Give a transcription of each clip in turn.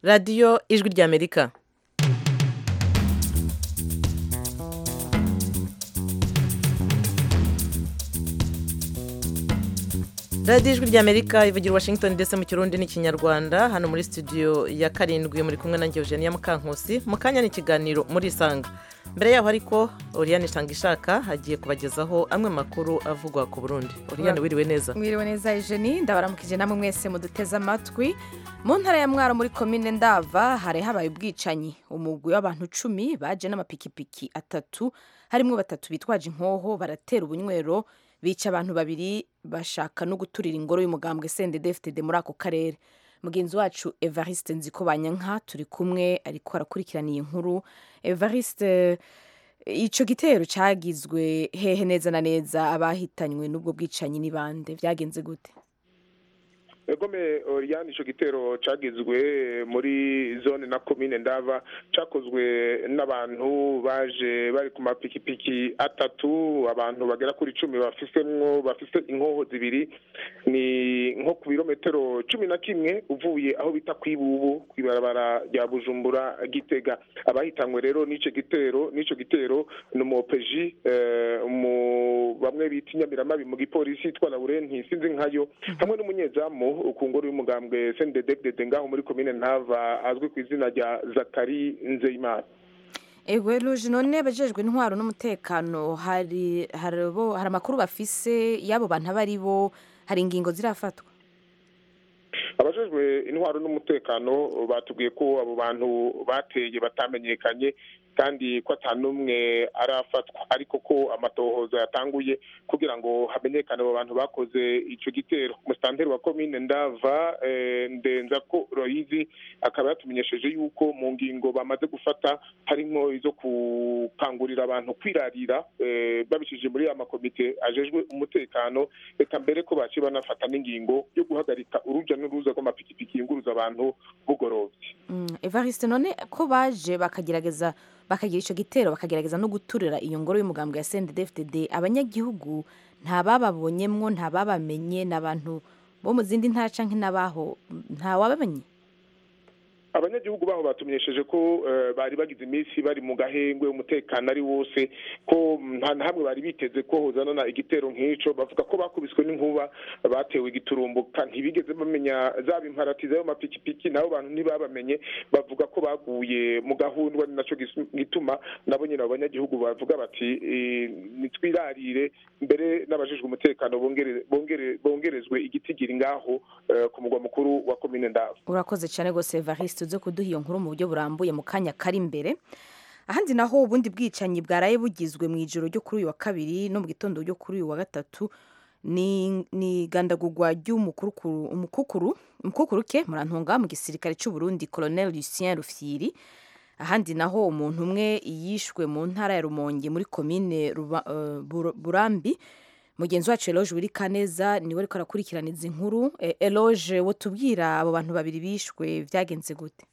radiyo ijwi ry'amerika radiyo ijwi ry'amerika ivugira washington ndetse mu kirundi n'ikinyarwanda hano muri studio ya karindwi muri kumwe na Eugenia mukankusi mu kanya n'ikiganiro muri isanga mbere yaho ariko oriyane itanga ishaka hagiye kubagezaho amwe makuru avugwa ku burundi oriyane wiriwe neza mwiriwe neza ijeni ndabaramukije namwe mwese muduteze amatwi mu ntara ya mwaro muri komine ndava hari habaye ubwicanyi umugwi w'abantu cumi baje n'amapikipiki atatu harimo batatu bitwaje inkoho baratera ubunywero bica abantu babiri bashaka no guturira ingoro y'umugambwe sendedefitede muri ako karere mugenzi wacu evariste nzikobanyanka turi kumwe ariko arakurikirana iyi nkuru evariste icyo gitero cyagizwe hehe neza na neza abahitanywe n'ubwo bwicanyi ni bande byagenze gute egome oriyani icyo gitero cyagizwe muri zone na komine ndava cyakozwe n'abantu baje bari ku mapikipiki atatu abantu bagera kuri icumi bafisemwo bafise inkoho zibiri ni nko ku birometero cumi na kimwe uvuye aho bita ku ibubu ku ibarabara rya bujumbura gitega abahitanywe rero n'icyo gitero n'icyo gitero ni umupeji bamwe bita inyamiramari mu gipolisi yitwa laurenti sinzi nkayo hamwe n'umunyezamu ku ngoro y'umugambwe sendedegdede ngaho muri komine ntava azwi ku izina rya zakari nzeyimana ewe ruje none abajejwe intwaro n'umutekano hari hari bo- hari amakuru bafise y'abo bantu abo ari bo hari ingingo zirafatwa abajejwe intwaro n'umutekano batubwiye ko abo bantu bateye batamenyekanye kandi ko ata n'umwe arafatwa ariko ko amatohoza yatanguye kugira ngo hamenyekane abo bantu bakoze ico gitero umusitanteri wa komine ndava eh, ndenza ko royizi akaba yatumenyesheje yuko mu ngingo bamaze gufata harimo izo gukangurira abantu kwirarira eh, babicishije muri ya makomite ajejwe umutekano reka mbere ko baciye banafata n'ingingo yo guhagarika uruja n'uruza rw'amapikipiki yunguruza abantu bugorovye Mm, evariste none ko baje bakagerageza bakagira icyo gitero bakagerageza no guturira iyo ngoro y'umugambwe ya sendedefitede abanyagihugu nta bababonyemwo nta babamenye ni abantu bo mu zindi ntara canke n'abaho nta wabamenye abanyagihugu baho batumenyesheje ko eh, bari bagize iminsi bari mu gahengwe umutekano ari wose ko nta na hamwe bari biteze ko hozanana igitero nk'ico bavuga ko bakubiswe n'inkuba batewe igiturumbuka ntibigeze bamenya zaba imparati z'ayo mapikipiki nabo bantu ntibabamenye bavuga ko baguye mu gahundwa ni naco gisu- gituma nabo nyine abo banyagihugu bavuga bati eh, nitwirarire mbere n'abajejwe umutekano bongere- bongere- bongerezwe igitigiri ngaho eh, ku mugwa mukuru wa komine ndava urakoze cyane rwose evariste uze kuduha iyo nkuru mu buryo burambuye mu kanya kari imbere ahandi naho ubundi bwicanyi bwaraye bugizwe mu ijoro ryo kuri uyu wa kabiri no mu gitondo ryo kuri uyu wa gatatu ni ni igandagurwa ry'umukukuru umukukuru- umukukuruke murantunga mu gisirikare cy'u Burundi colonel lucien rufyiri ahandi naho umuntu umwe yishwe mu ntara ya rumonge muri komine Ruba- eh, Buro- burambi mugenzi wacu eloge wiri kaneza niwe ariko arakurikirana izi nkuru Eh, eloge wotubwira abo bantu babiri bishwe byagenze gute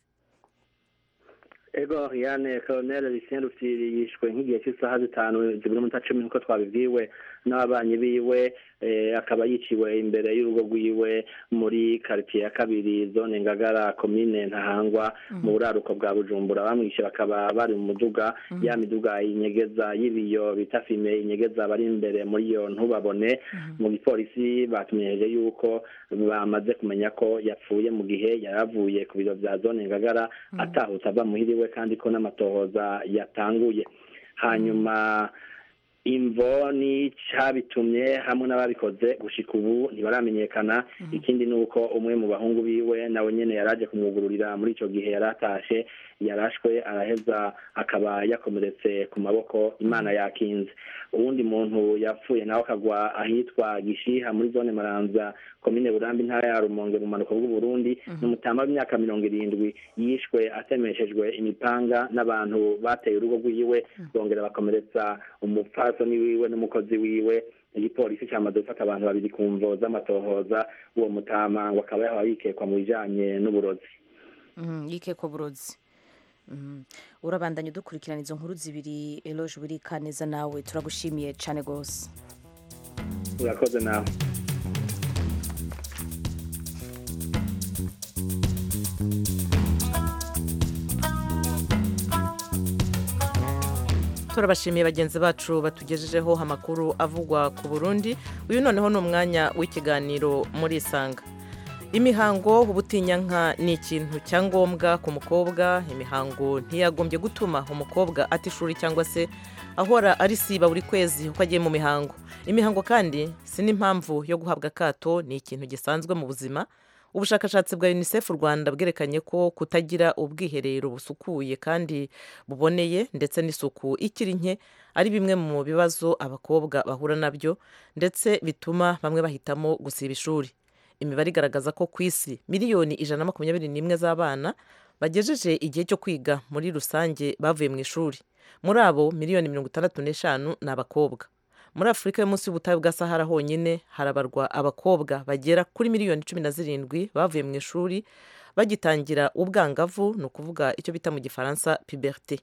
ego Oriane Colonel Lucien Rufyiri yishwe nk'igihe cy'isaha zitanu zibura umunota cumi nk'uko twabibwiwe n'ababanyi biwe eh, akaba yiciwe imbere y'urugo rwiwe muri quartier ya kabiri zone Ngagara komine Ntahangwa mu buraruko bwa Bujumbura bamwishe bakaba bari mu muduga ya miduga inyegeza y'ibiyo bita fime inyegeza bari imbere muri iyo ntubabone mu gipolisi batumenyesheje yuko bamaze kumenya ko yapfuye mu gihe yari avuye ku biro bya zone Ngagara atahutse ava muhiriwe kandi ko n'amatohoza yatanguye hanyuma imvo n'icabitumye hamwe n'ababikoze gushika ubu ntibaramenyekana ikindi ni uko umwe mu bahungu biwe nawe nyene yaraje kumwugururira muri ico gihe yari atashe yarashwe araheza akaba yakomeretse ku maboko imana yakinze uwundi muntu yapfuye nawe akagwa ahitwa gishiha muri zone maranza komine burambi ntara ya rumonge mu mpanuka bw'uburundi ni umutama w'imyaka mirongo irindwi yishwe atemeshejwe imipanga n'abantu bateye urugo rw'iwe bongera bakomeretsa umupfasoni wiwe n'umukozi wiwe igipolisi cyamaze gufata abantu babiri ku mvo z'amatohoza uwo mutama ngo akaba yahora yikekwa mu bijanye n'uburozi yikekwa burozi Mm. urabandanya udukurikirana izo nkuru zibiri eloge wiri kaneza nawe turagushimiye cyane rwose urakoze nawe turabashimiye bagenzi bacu batugejejeho amakuru avugwa ku burundi uyu noneho ni umwanya w'ikiganiro muri isanga imihango ubutinyanka ni ikintu cya ngombwa ku mukobwa imihango ntiyagombye gutuma umukobwa ata ishuri cyangwa se ahora ari siba buri kwezi uko agiye mu mihango imihango kandi si n'impamvu yo guhabwa akato ni ikintu gisanzwe mu buzima ubushakashatsi bwa unicef u rwanda bwerekanye ko kutagira ubwiherero busukuye kandi buboneye ndetse n'isuku ikiri nke ari bimwe mu bibazo abakobwa bahura nabyo ndetse bituma bamwe bahitamo gusiba ishuri imibare igaragaza ko ku isi miliyoni ijana na makumyabiri n'imwe z'abana bagejeje igihe cyo kwiga muri rusange bavuye mu ishuri muri abo miliyoni mirongo itandatu n'eshanu ni abakobwa muri afurika y'umunsi y'ubutayu bwa sahara honyine harabarwa abakobwa bagera kuri miliyoni cumi na zirindwi bavuye mu ishuri bagitangira ubwangavu ni ukuvuga icyo bita mu gifaransa piberte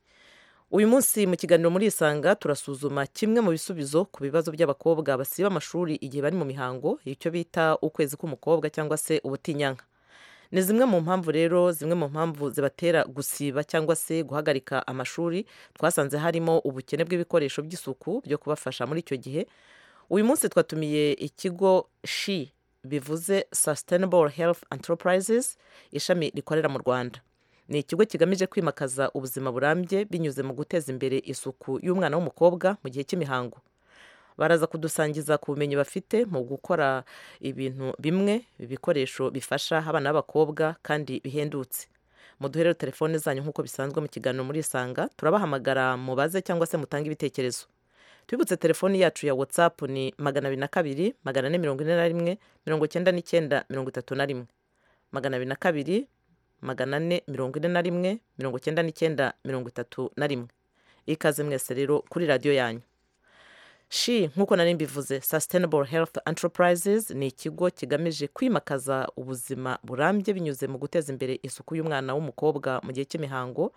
uyu munsi mu kiganiro muri isanga turasuzuma kimwe mu bisubizo ku bibazo by'abakobwa basiba amashuri igihe bari mu mihango icyo bita ukwezi k'umukobwa cyangwa se ubutinyanka ni zimwe mu mpamvu rero zimwe mu mpamvu zibatera gusiba cyangwa se guhagarika amashuri twasanze harimo ubukene bw'ibikoresho by'isuku byo kubafasha muri icyo gihe uyu munsi twatumiye ikigo shi bivuze sustainable health enterprises ishami rikorera mu rwanda ni ikigo kigamije kwimakaza ubuzima burambye binyuze mu guteza imbere isuku y'umwana w'umukobwa mu gihe cy'imihango baraza kudusangiza ku bumenyi bafite mu gukora ibintu bimwe ibikoresho bifasha abana b'abakobwa kandi bihendutse muduherere telefone zanyu nk'uko bisanzwe mu kiganiro muri isanga turabahamagara mubaze cyangwa se mutange ibitekerezo twibutse telefoni yacu ya watsapu ni magana abiri na kabiri magana ane mirongo ine na rimwe mirongo icyenda n'icyenda mirongo itatu na rimwe magana abiri na kabiri magana ane mirongo ine na rimwe mirongo icyenda n'icyenda mirongo itatu na rimwe ikaze mwese rero kuri radiyo yanyu shi nk'uko nari mbivuze sustainable health enterprises ni ikigo kigamije kwimakaza ubuzima burambye binyuze mu guteza imbere isuku y'umwana w'umukobwa mu gihe cy'imihango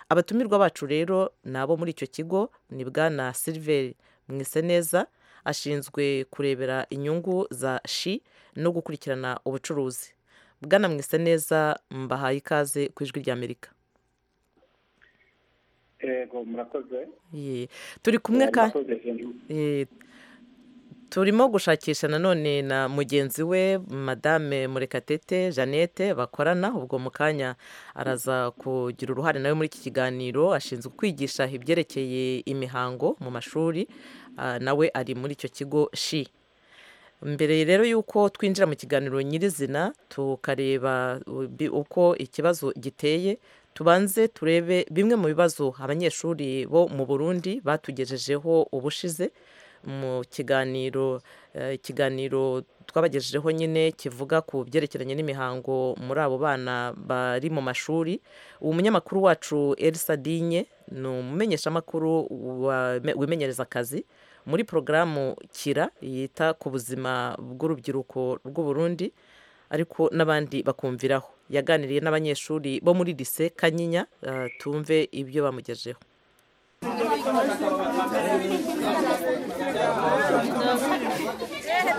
abatumirwa bacu rero ni abo muri icyo kigo ni bwana silver mwiseneza ashinzwe kurebera inyungu za shi no gukurikirana ubucuruzi bwana mwise neza mbahaye ikaze ku ijwi ry'amerika yego murakoze turi kumwe kandi turimo gushakisha nanone na mugenzi we madame murekatete jeannette bakorana ubwo mu kanya araza kugira uruhare nawe muri iki kiganiro ashinzwe kwigisha ibyerekeye imihango mu mashuri nawe ari muri icyo kigo shi mbere rero y'uko twinjira mu kiganiro nyirizina tukareba uko ikibazo giteye tubanze turebe bimwe mu bibazo abanyeshuri bo mu burundi batugejejeho ubushize mu kiganiro ikiganiro twabagejejeho nyine kivuga ku byerekeranye n'imihango muri abo bana bari mu mashuri umunyamakuru wacu elisa dinye ni umumenyeshamakuru wimenyereza akazi muri porogaramu kira yita ku buzima bw'urubyiruko rw'uburundi ariko n'abandi bakumviraho yaganiriye n'abanyeshuri bo muri lise kanyinya tumve ibyo bamugejeho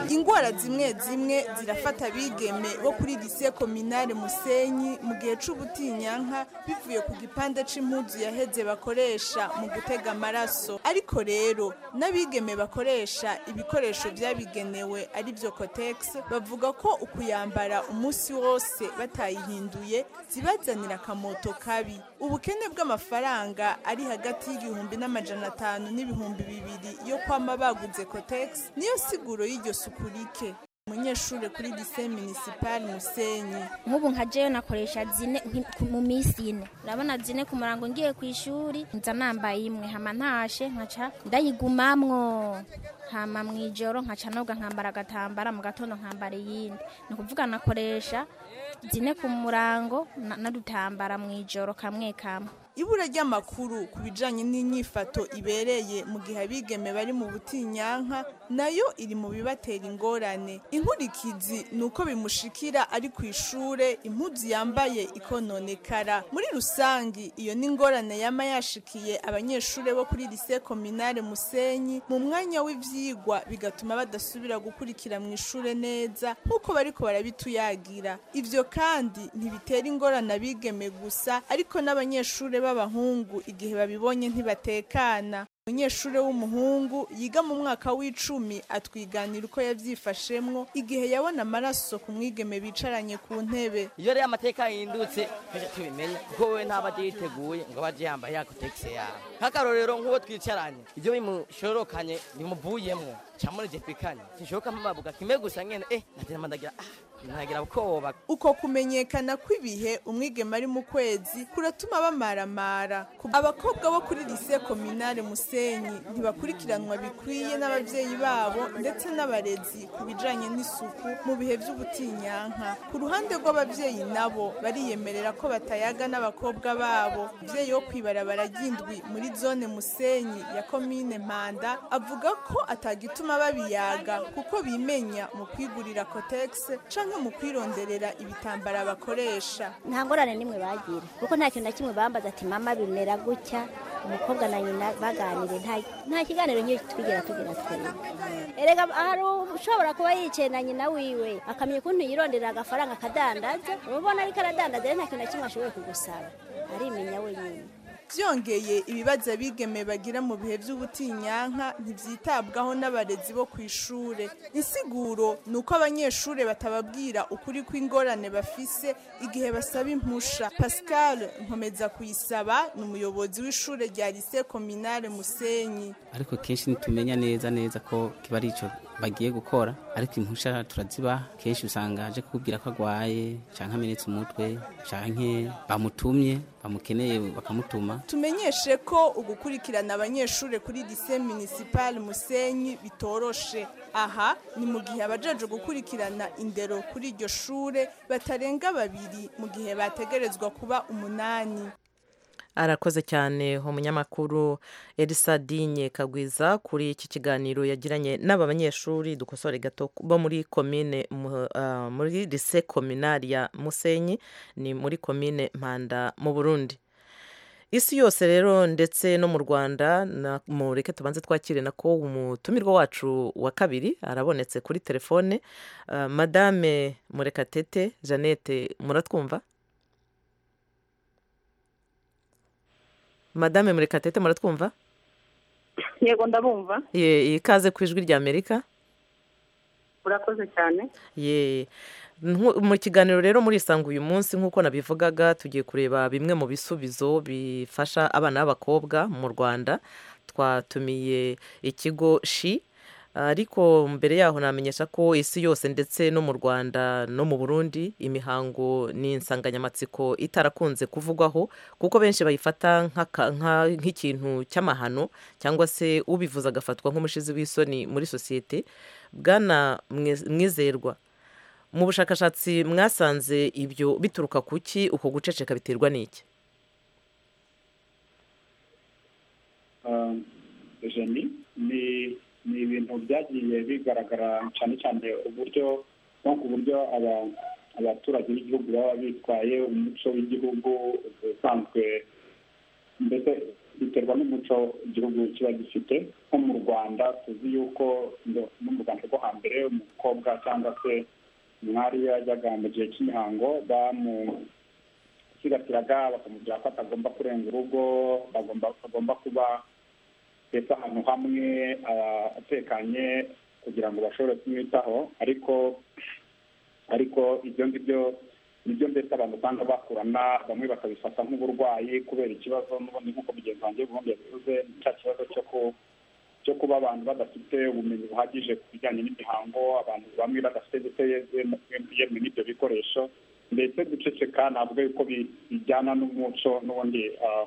ingwara zimwe zimwe zirafata abigeme bo kuri lise kominare musenyi mu gihe cy'ubutinyanka bivuye ku gipande cy'impunzi yaheze bakoresha mu gutega amaraso ariko rero n'abigeme bakoresha ibikoresho byabigenewe ari byo kotegisi bavuga ko ukuyambara umunsi wose batayihinduye zibazanira akamoto kabi ubukene bw'amafaranga ari hagati y'igihumbi n'amajana atanu n'ibihumbi bibiri yo kwama baguze kotegisi niyo siguro y'iryo suku rike umunyeshuri kuri lise minisipari musenyi nk'ubu nka jeyo nakoresha zine mu minsi ine urabona zine ku murango ngiye ku ishuri nza nambaye imwe hama ntashe nkaca ndayigumamwo hama mu ijoro nkaca nubwo nkambara agatambara mu gatondo nkambara iyindi ni ukuvuga nakoresha zine ku murango n'adutambara mu ijoro kamwe kamwe ibura ry'amakuru ku bijyanye n'inyifato ibereye mu gihe abigeme bari mu butinyanka nayo iri mu bibatera ingorane inkurikizi ni uko bimushikira ari ku ishuri impunzi yambaye ikononekara muri rusange iyo ni ingorane yaba yashikiye abanyeshuri bo kuri lise kominare musenyi mu mwanya w'ibyigwa bigatuma badasubira gukurikira mu ishuri neza nk'uko bari ko barabituyagira ibyo kandi ntibitera ingorane abigeme gusa ariko n'abanyeshuri b'abahungu igihe babibonye ntibatekana umunyeshuri w'umuhungu yiga mu mwaka w'icumi atwiganira uko yabyifashemwo igihe yabona amaraso ku mwigeme bicaranye ku ntebe iyo rero amateka yindutse tujya tubimenya kuko wowe ntaba agiye yiteguye ngo abe agiye yambaye yako tegisi yawe nk'akarorero nk'uwo twicaranye ibyo bimushorokanye bimuvuyemo camurejepikanye sinshobora mpababuga kimwe gusa nyine eh ndatema ndagira ah ntagira ubwoba uko kumenyekana kw'ibihe umwigema ari mu kwezi kuratuma bamaramara Ku- abakobwa bo kuri lise kominare musenyi ntibakurikiranwa bikwiye n'ababyeyi babo ndetse n'abarezi ku bijanye n'isuku mu bihe by'ubutinyanka ku ruhande rw'ababyeyi nabo bariyemerera ko batayaga n'abakobwa babo umubyeyi wo kwibarabara ry'indwi muri zone musenyi ya komine mpanda avuga ko atagituma babiyaga kuko bimenya mu kwigurira kotegisi canke mu kwironderera ibitambara bakoresha nta ngorane n'imwe bagira kuko nta kintu na kimwe bambaza ati mama bimera gutya umukobwa na nyina baganire nta- nta kiganiro nk'iyo twigera tugira twebwe erega hari ushobora kuba yicaye na nyina wiwe akamenya ukuntu yironderera agafaranga akadandaza uba ubona ariko aradandaza rero nta kintu na kimwe ashoboye kugusaba arimenya wenyine byongeye ibibazo abigeme bagira mu bihe by'ubutinyanka ntibyitabwaho n'abarezi bo ku ishure insiguro ni uko abanyeshuri batababwira ukuri kw'ingorane bafise igihe basaba impusha pascal nkomeza kuyisaba ni umuyobozi w'ishure rya lise kominare musenyi ariko kenshi ntitumenya neza neza ko kiba ari icyo bagiye gukora ariko impushya turazibaha kenshi usanga aje kukubwira ko arwaye cyangwa amenetse umutwe cyangwa bamutumye bamukeneye bakamutuma tumenyeshe ko ugukurikirana abanyeshuri kuri lise minisipali musenyi bitoroshe aha ni mu gihe abajeje gukurikirana indero kuri iryo shure batarenga babiri mu gihe bategerezwa kuba umunani arakoze cyane umunyamakuru elisa dinye kagwiza kuri iki kiganiro yagiranye n'aba banyeshuri dukosore gato bo muri komine mu- ah, muri lise kominari ya musenyi ni muri komine mpanda mu burundi isi yose rero ndetse no mu rwanda na- mureke tubanze twakire nako umutumirwa wacu wa kabiri arabonetse kuri telefone Ah, madame murekatete jeannette muratwumva madame murekatete muratwumva yego ndabumva ye ikaze ku ijwi rya amerika urakoze cyane ye Nku- mu kiganiro rero muri isanga uyu munsi nk'uko nabivugaga tugiye kureba bimwe mu bisubizo bifasha abana b'abakobwa mu rwanda twatumiye ikigo shi ariko mbere yaho namenyesha ko isi yose ndetse no mu rwanda no mu burundi imihango ni insanganyamatsiko itarakunze kuvugwaho kuko benshi bayifata nk'aka- nka- nk'ikintu cy'amahano cyangwa se ubivuze agafatwa nk'umushizi w'isoni muri sosiyete bwana Mwiz- mwizerwa mu bushakashatsi mwasanze ibyo bituruka ku ki uko guceceka biterwa n'iki jeni ni ni ibintu byagiye bigaragara cyane cyane uburyo nko ku buryo aba- abaturage b'igihugu baba bitwaye umuco w'igihugu usanzwe mbese biterwa n'umuco igihugu kiba gifite nko mu rwanda tuzi yuko ngo- no mu rwanda rwo hambere umukobwa cyangwa se umwari iyo yajyaga mu gihe cy'imihango bamu sigatiraga bakamubwira ko atagomba kurenga urugo agomba agomba kuba ndetse ahantu hamwe aba atekanye kugira ngo bashobore kumwitaho ariko ariko ibyo ngibyo nibyo ndetse abantu usanga bakurana bamwe bakabifata nk'uburwayi kubera ikibazo n'ubundi nk'uko mugenzi wanjye ubundi yabivuze ni cya kibazo cyo ku cyo kuba abantu badafite ubumenyi buhagije ku bijyanye n'imihango abantu bamwe badafite ndetse yemwe n'ibyo bikoresho ndetse guceceka ntabwo yuko bi- bijyana n'umuco n'ubundi ah,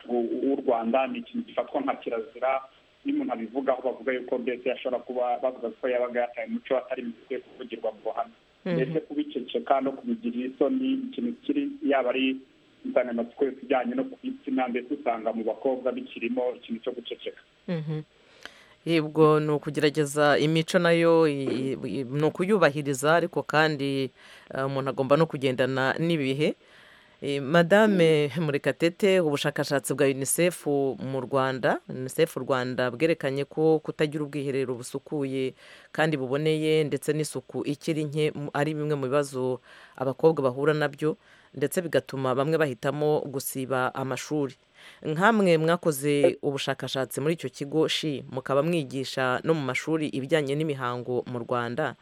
u- u- w'u rwanda ni ikintu gifatwa nka kirazira iyo umuntu abivugaho bavuga yuko mbese yashobora kuba bavuga ko yabaga yataye umuco atari bikwiye kuvugirwa mu ruhame Mhm. ndetse kubiceceka no kubigirira isoni ni ikintu kiri yaba ari insanganyamatsiko yose ijyanye no ku bitsina ndetse usanga mu bakobwa bikirimo ikintu cyo guceceka yibwo ni ukugerageza imico nayo i- i- ni ukuyubahiriza ariko kandi eh, umuntu agomba no kugendana n'ibihe Eh, madame murekatete ubushakashatsi bwa unicef mu rwanda unicef rwanda bwerekanye ko kutagira ubwiherero busukuye kandi buboneye ndetse n'isuku ikiri nke mu- ari bimwe mu bibazo abakobwa bahura nabyo ndetse bigatuma bamwe bahitamo gusiba amashuri nkamwe mwakoze ubushakashatsi muri icyo kigo shi mukaba mwigisha no mu mashuri ibijyanye n'imihango mu rwanda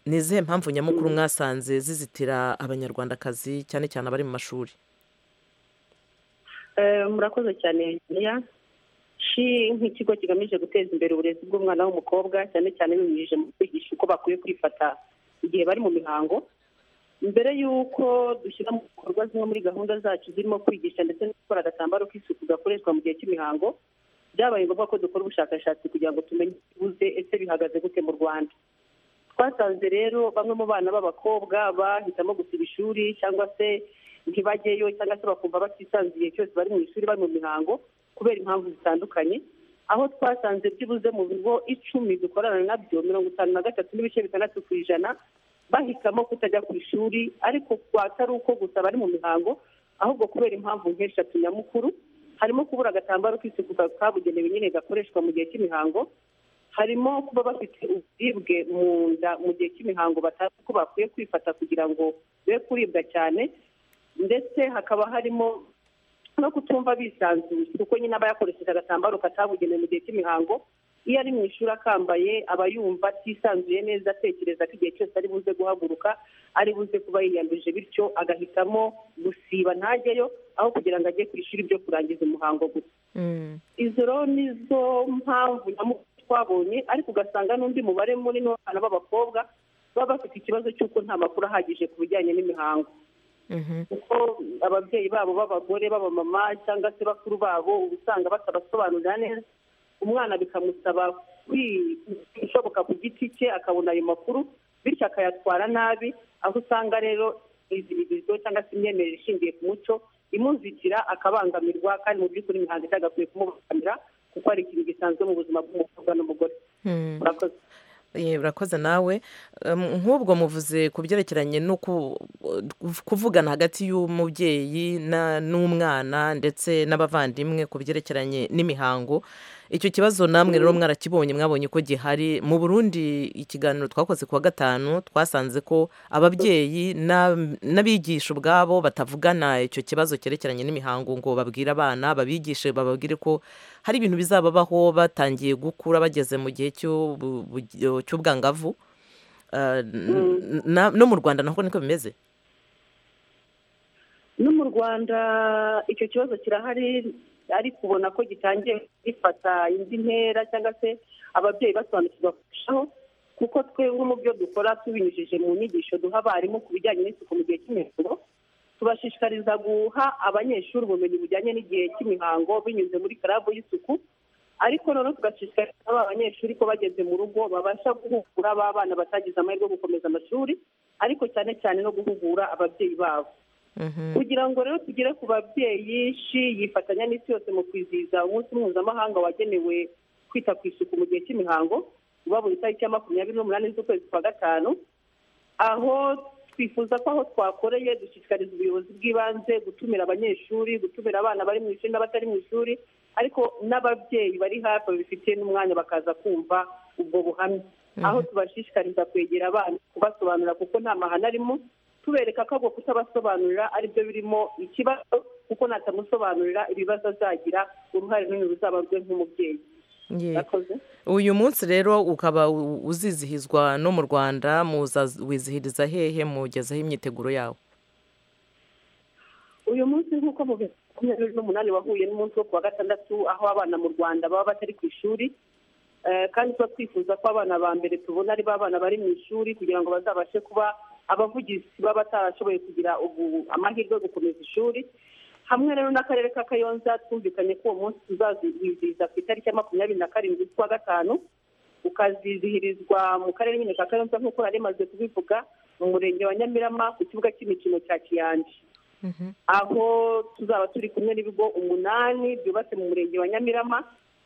ni izihe mpamvu nyamukuru mwasanze zizitira abanyarwandakazi cyane cyane abari mu mashuri Eh, murakoze cyane Virginia. shi nk'ikigo kigamije guteza imbere uburezi bw'umwana w'umukobwa cyane cyane binyujije mu kwigisha uko bakwiye kwifata igihe bari mu mihango mbere y'uko dushyira mu bikorwa zimwe muri gahunda zacu zirimo kwigisha ndetse no gukora agatambaro k'isuku gakoreshwa mu gihe cy'imihango byabaye ngombwa ko dukora ubushakashatsi kugira ngo tumenye ikibuze ese bihagaze gute mu rwanda twasanze rero bamwe mu bana b'abakobwa bahitamo gusiba ishuri cyangwa se ntibajyeyo cyangwa se bakumva batisanzuye igihe cyose bari mu ishuri bari mu mihango kubera impamvu zitandukanye aho twasanze byibuze mu bigo icumi dukorana nabyo mirongo itanu na gatatu n'ibice bitandatu ku ijana bahitamo kutajya ku ishuri ariko kwatari uko gusa bari mu mihango ahubwo kubera impamvu nk'eshatu nyamukuru harimo kubura agatambaro k'isuku kabugenewe nyine gakoreshwa mu gihe cy'imihango harimo kuba bafite uburibwe mu nda mu gihe cy'imihango batazi ko bakwiye kwifata kugira ngo be kuribwa cyane ndetse hakaba harimo no kutumva bisanzuye kuko nyine aba yakoresheje agatambaro katabugenewe mu gihe cy'imihango iyo ari mu ishuri akambaye aba yumva atisanzuye neza atekereza ko igihe cyose ari buze guhaguruka ari buze kuba yiyanduje bityo agahitamo gusiba ntajyeyo aho kugira ngo ajye ku ishuri byo kurangiza umuhango gusa izo rero nizo mpamvu nyamukuru twabonye ariko ugasanga n'undi mubare munini w'abana b'abakobwa baba bafite ikibazo cy'uko nta makuru ahagije ku bijyanye n'imihango kuko ababyeyi babo b'abagore b'abamama cyangwa se bakuru babo uba usanga batabasobanurira neza umwana bikamusaba kwishoboka ku giti cye akabona ayo makuru bityo akayatwara nabi aho usanga rero izibirizo cyangwa se imyemerere ishingiye ku muco imuzitira akabangamirwa kandi mu by'ukuri imihango itagakwiye kumubangamira kuko ari ikintu gisanzwe mu buzima bw'umukobwa n'umugore murakoze Eh, urakoze nawe Um, nk'ubwo muvuze ku byerekeranye no ku- kuvugana hagati y'umubyeyi na- n'umwana ndetse n'abavandimwe ku byerekeranye n'imihango icyo kibazo namwe rero mwarakibonye mwabonye ko gihari mu burundi ikiganiro twakoze ku wa gatanu twasanze ko ababyeyi na- n'abigisha ubwabo batavugana icyo kibazo cyerekeranye n'imihango ngo babwire abana babigishe bababwire ko hari ibintu bizababaho batangiye gukura bageze mu gihe cy'ubu- bu- cy'ubwangavu Uh, n- na- no mu rwanda naho niko bimeze no mu rwanda icyo kibazo kirahari ariko ubona ko gitangiye gifata indi ntera cyangwa se ababyeyi basobanukirwa kurushaho kuko twebwe mu byo dukora tubinyujije mu nyigisho duha abarimu ku bijyanye n'isuku mu gihe cy'imihango tubashishikariza guha abanyeshuri ubumenyi bujyanye n'igihe cy'imihango binyuze muri karabu y'isuku ariko noneho tugashishikariza aba banyeshuri ko bageze mu rugo babasha guhugura ba bana batagize amahirwe yo gukomeza amashuri ariko cyane cyane no guhugura ababyeyi babo kugira ngo rero tugere ku babyeyi shi yifatanya n'isi yose mu kwizihiza umunsi mpuzamahanga wagenewe kwita ku isuku mu gihe cy'imihango uba buri tariki ya makumyabiri n'umunani z'ukwezi kwa gatanu aho twifuza ko aho twakoreye dushishikariza ubuyobozi bw'ibanze gutumira abanyeshuri gutumira abana bari mu ishuri n'abatari mu ishuri ariko n'ababyeyi bari hafi babifitiye n'umwanya bakaza kumva ubwo buhamya aho tubashishikariza kwegera abana kubasobanurira kuko nta mahane arimo tubereka ko agomba kutabasobanurira aribyo birimo ikibazo kuko natamusobanurira ibibazo azagira uruhare runini ruzaba rwe nk'umubyeyi Ye. murakoze uyu munsi rero ukaba u- uzizihizwa no mu rwanda muza wizihiriza hehe mugezaho imyiteguro yawo uyu munsi nk'uko mu bihumbi makumyabiri n'umunani wahuye n'umunsi wo ku wa gatandatu aho abana mu rwanda baba batari ku ishuri Eh, kandi tuba twifuza ko abana ba mbere tubona ari ba bana bari mu ishuri kugira ngo bazabashe kuba abavugizi baba batarashoboye kugira ubu amahirwe yo gukomeza ishuri hamwe rero n'akarere ka kayonza twumvikanye ko uwo munsi tuzazihiza ku itariki ya makumyabiri na karindwi z'ukwa gatanu ukazizihirizwa mu karere nyine ka kayonza nk'uko nari maze kubivuga mu murenge wa nyamirama ku kibuga cy'imikino cya kiyanja aho tuzaba turi kumwe n'ibigo umunani byubatse mu murenge wa nyamirama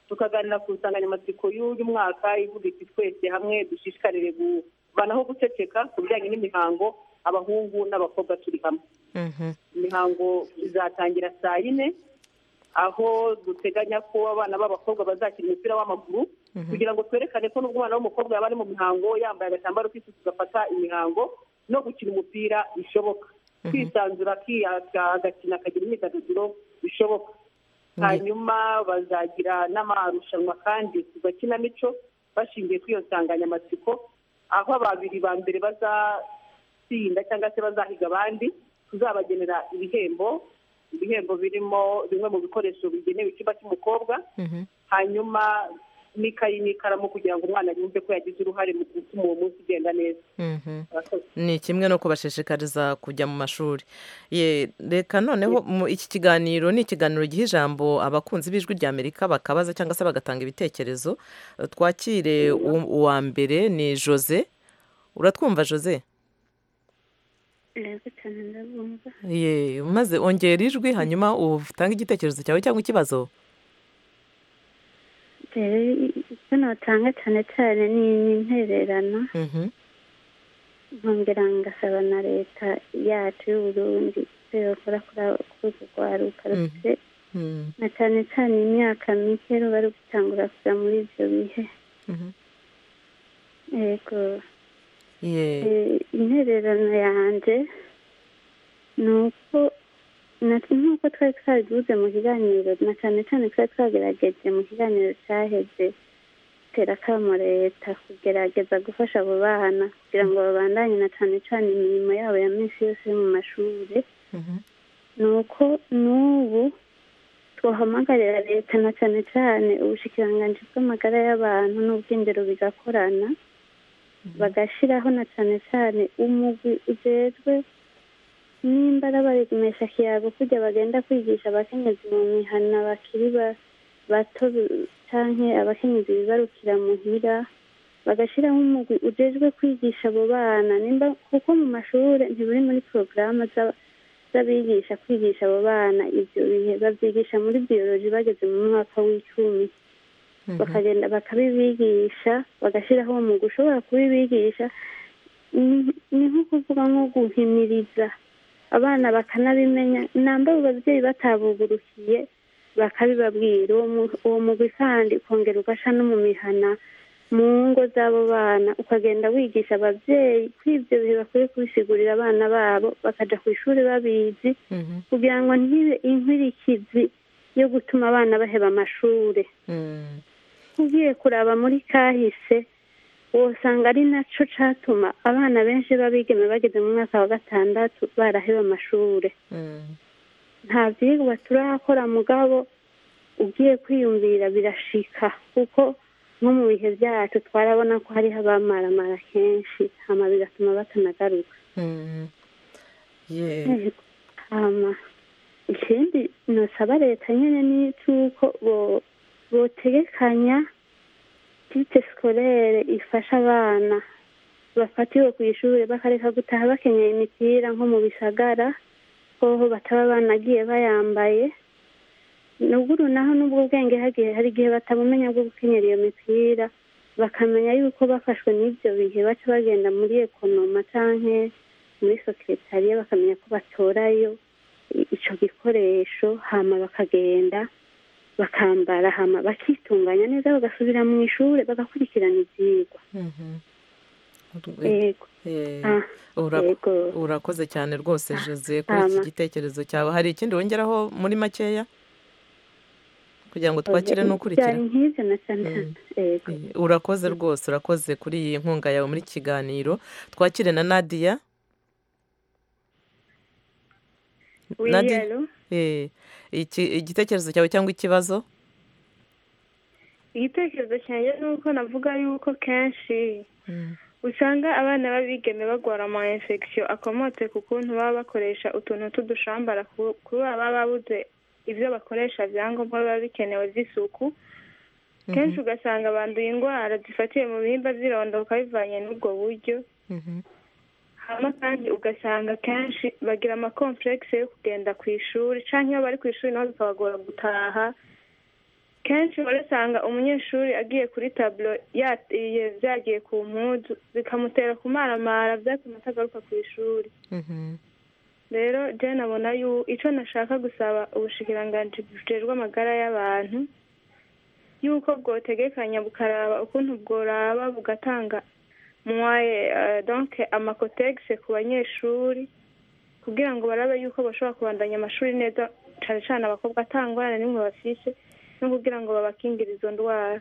tukaganira ku nsanganyamatsiko y'uyu mwaka ivuga iti twese hamwe dushishikarire kubanaho guceceka ku bijyanye n'imihango abahungu n'abakobwa turi hamwe Mhm. imihango izatangira saa yine aho duteganya ko abana b'abakobwa bazakina umupira w'amaguru Mhm. kugira ngo twerekane ko n'umwana w'umukobwa yaba ari mu mihango yambaye agatambaro k'isuku gafata imihango no gukina umupira bishoboka kwisanzura akiyaka agakina akagira imyidagaduro bishoboka hanyuma bazagira n'amarushanwa kandi ku gakinamico bashingiye kuri iyo nsanganyamatsiko aho babiri ba mbere bazatsinda cyangwa se bazahiga abandi tuzabagenera ibihembo ibihembo birimo bimwe mu bikoresho bigenewe icyumba cy'umukobwa hanyuma n'ikayi n'ikaramu kugira ngo umwana yumve ko yagize uruhare mu gutuma uwo munsi ugenda neza Mhm. Murakoze. ni kimwe no kubashishikariza kujya mu mashuri Ye, reka noneho mu- iki kiganiro ni ikiganiro giha ijambo abakunzi b'ijwi rya amerika bakabaza cyangwa se bagatanga ibitekerezo Eh, twakire u- uwa mbere ni jose uratwumva jose Yego cyane ndabumva ye maze ongera ijwi hanyuma utange igitekerezo cyawe cyangwa ikibazo rero icyo natanga cyane cyane ni ni intererano Mhm. nkongera ngasaba na leta yacu y'u Burundi icyo yokora kuri abo- kuri urwo rwaruka rufite Mhm. na cyane cyane imyaka mike ruba rugutangura kuja muri ibyo bihe Mhm. yego ye Eh, intererano yanjye ni uko na- nk'uko twari twabivuze mu kiganiro na cyane cyane twari twagerageje mu kiganiro cyaheze gutera akamo leta kugerageza gufasha abo bana kugira ngo babandanye na cyane cyane imirimo yabo ya minsi yose yo mu mashuri ni uko n'ubu twahamagarira leta na cyane cyane ubushikiranganji bw'amagara y'abantu n'ubwindero bigakorana bagashyiraho na cyane cyane umugwi ujejwe nimba ari abaremesha kiyago kujya bagenda kwigisha abakenyezi mu mihana bakiri ba- bato bi- canke abakenyezi bibarukira muhira bagashyiraho umugwi ujejwe kwigisha abo bana nimba kuko mu mashure ntiburi muri porogaramu z'aba- z'abigisha kwigisha abo bana ibyo bihe babyigisha muri biyoloji bageze mu mwaka w'icumi bakagenda bakabibigisha bagashyiraho uwo mwuga ushobora kubibigisha Ni- ni nko kuvuga nko guhimiriza abana bakanabimenya namba abo babyeyi batabugurukiye bakabibabwira uwo mu- uwo mugwi kandi ukongera ugasha no mu mihana mu ngo z'abo bana ukagenda wigisha ababyeyi ko ibyo bihe bakwiye kubisigurira abana babo bakaja ku ishuri babizi kugira ngo ntibe inkurikizi yo gutuma abana baheba amashuri ugiye kuraba muri kahise usanga ari nacyo catuma abana benshi b'abigeme bageze mu mwaka wa gatandatu baraheba amashuri nta byigwa turakora mugabo ugiye kwiyumvira birashika kuko nko mu bihe byacu twarabona ko hariho abamaramara kenshi hama bigatuma batanagaruka Mhm. ye Yego. hama ikindi nosaba leta nyene ni icuko bo- botegekanya tite sikorere ifasha abana bafatiwe ku ishuri bakareka gutaha bakenyeye imipira nko mu bisagara hoho bataba banagiye bayambaye nuguru naho n'ubwo bwenge hagiye hari igihe batabumenya bwo gukenyera iyo mipira bakamenya yuko bafashwe n'ibyo bihe baca bagenda muri ekonoma canke muri sosiyetariya bakamenya ko batorayo i- ico gikoresho hama bakagenda bakambara hama bakitunganya neza bagasubira mu ishure bagakurikirana ivyigwa Yego. Eh, Ah, urak- yego. urakoze cyane rwose jose kuri iki ama. gitekerezo cyawe hari ikindi wongeraho muri makeya kugira ngo twakire n'ukurikira Vyari nk'ivyo na cyane yego urakoze rwose urakoze kuri iyi nkunga yawe muri kiganiro twakire na nadia Oui, Nadia? allô? Eh, iki- igitekerezo cyawe cyangwa ikibazo igitekerezo cyanjye ni uko navuga yuko kenshi usanga abana b'abigeme bagwara ama infection akomotse ku kuntu baba bakoresha utuntu t'udushambara ku- kubera baba babuze ibyo bakoresha byangombwa biba bikenewe by'isuku kenshi ugasanga banduye indwara zifatiye mu bihimba by'irondo bakabivanye n'ubwo buryo hama kandi ugasanga kenshi bagira amakomplekisi yo kugenda ku ishuri cyangwa iyo bari ku ishuri nabo bikabagora gutaha kenshi urasanga umunyeshuri agiye kuri taburo yateye byagiye ku mpuzu bikamutera kumaramara byatuma atagaruka ku ishuri rero jane abona yuko icyo nashaka gusaba ubushikiranganji bujejwe amagara y'abantu yuko bwotegekanya bukaraba ukuntu bworaba bugatanga mwaye donke amakotegise ku banyeshuri kugira ngo barabe yuko bashobora kubandanya amashuri neza cyane cyane abakobwa atangwana n'imwe bafishe no kugira ngo babakingire izo ndwara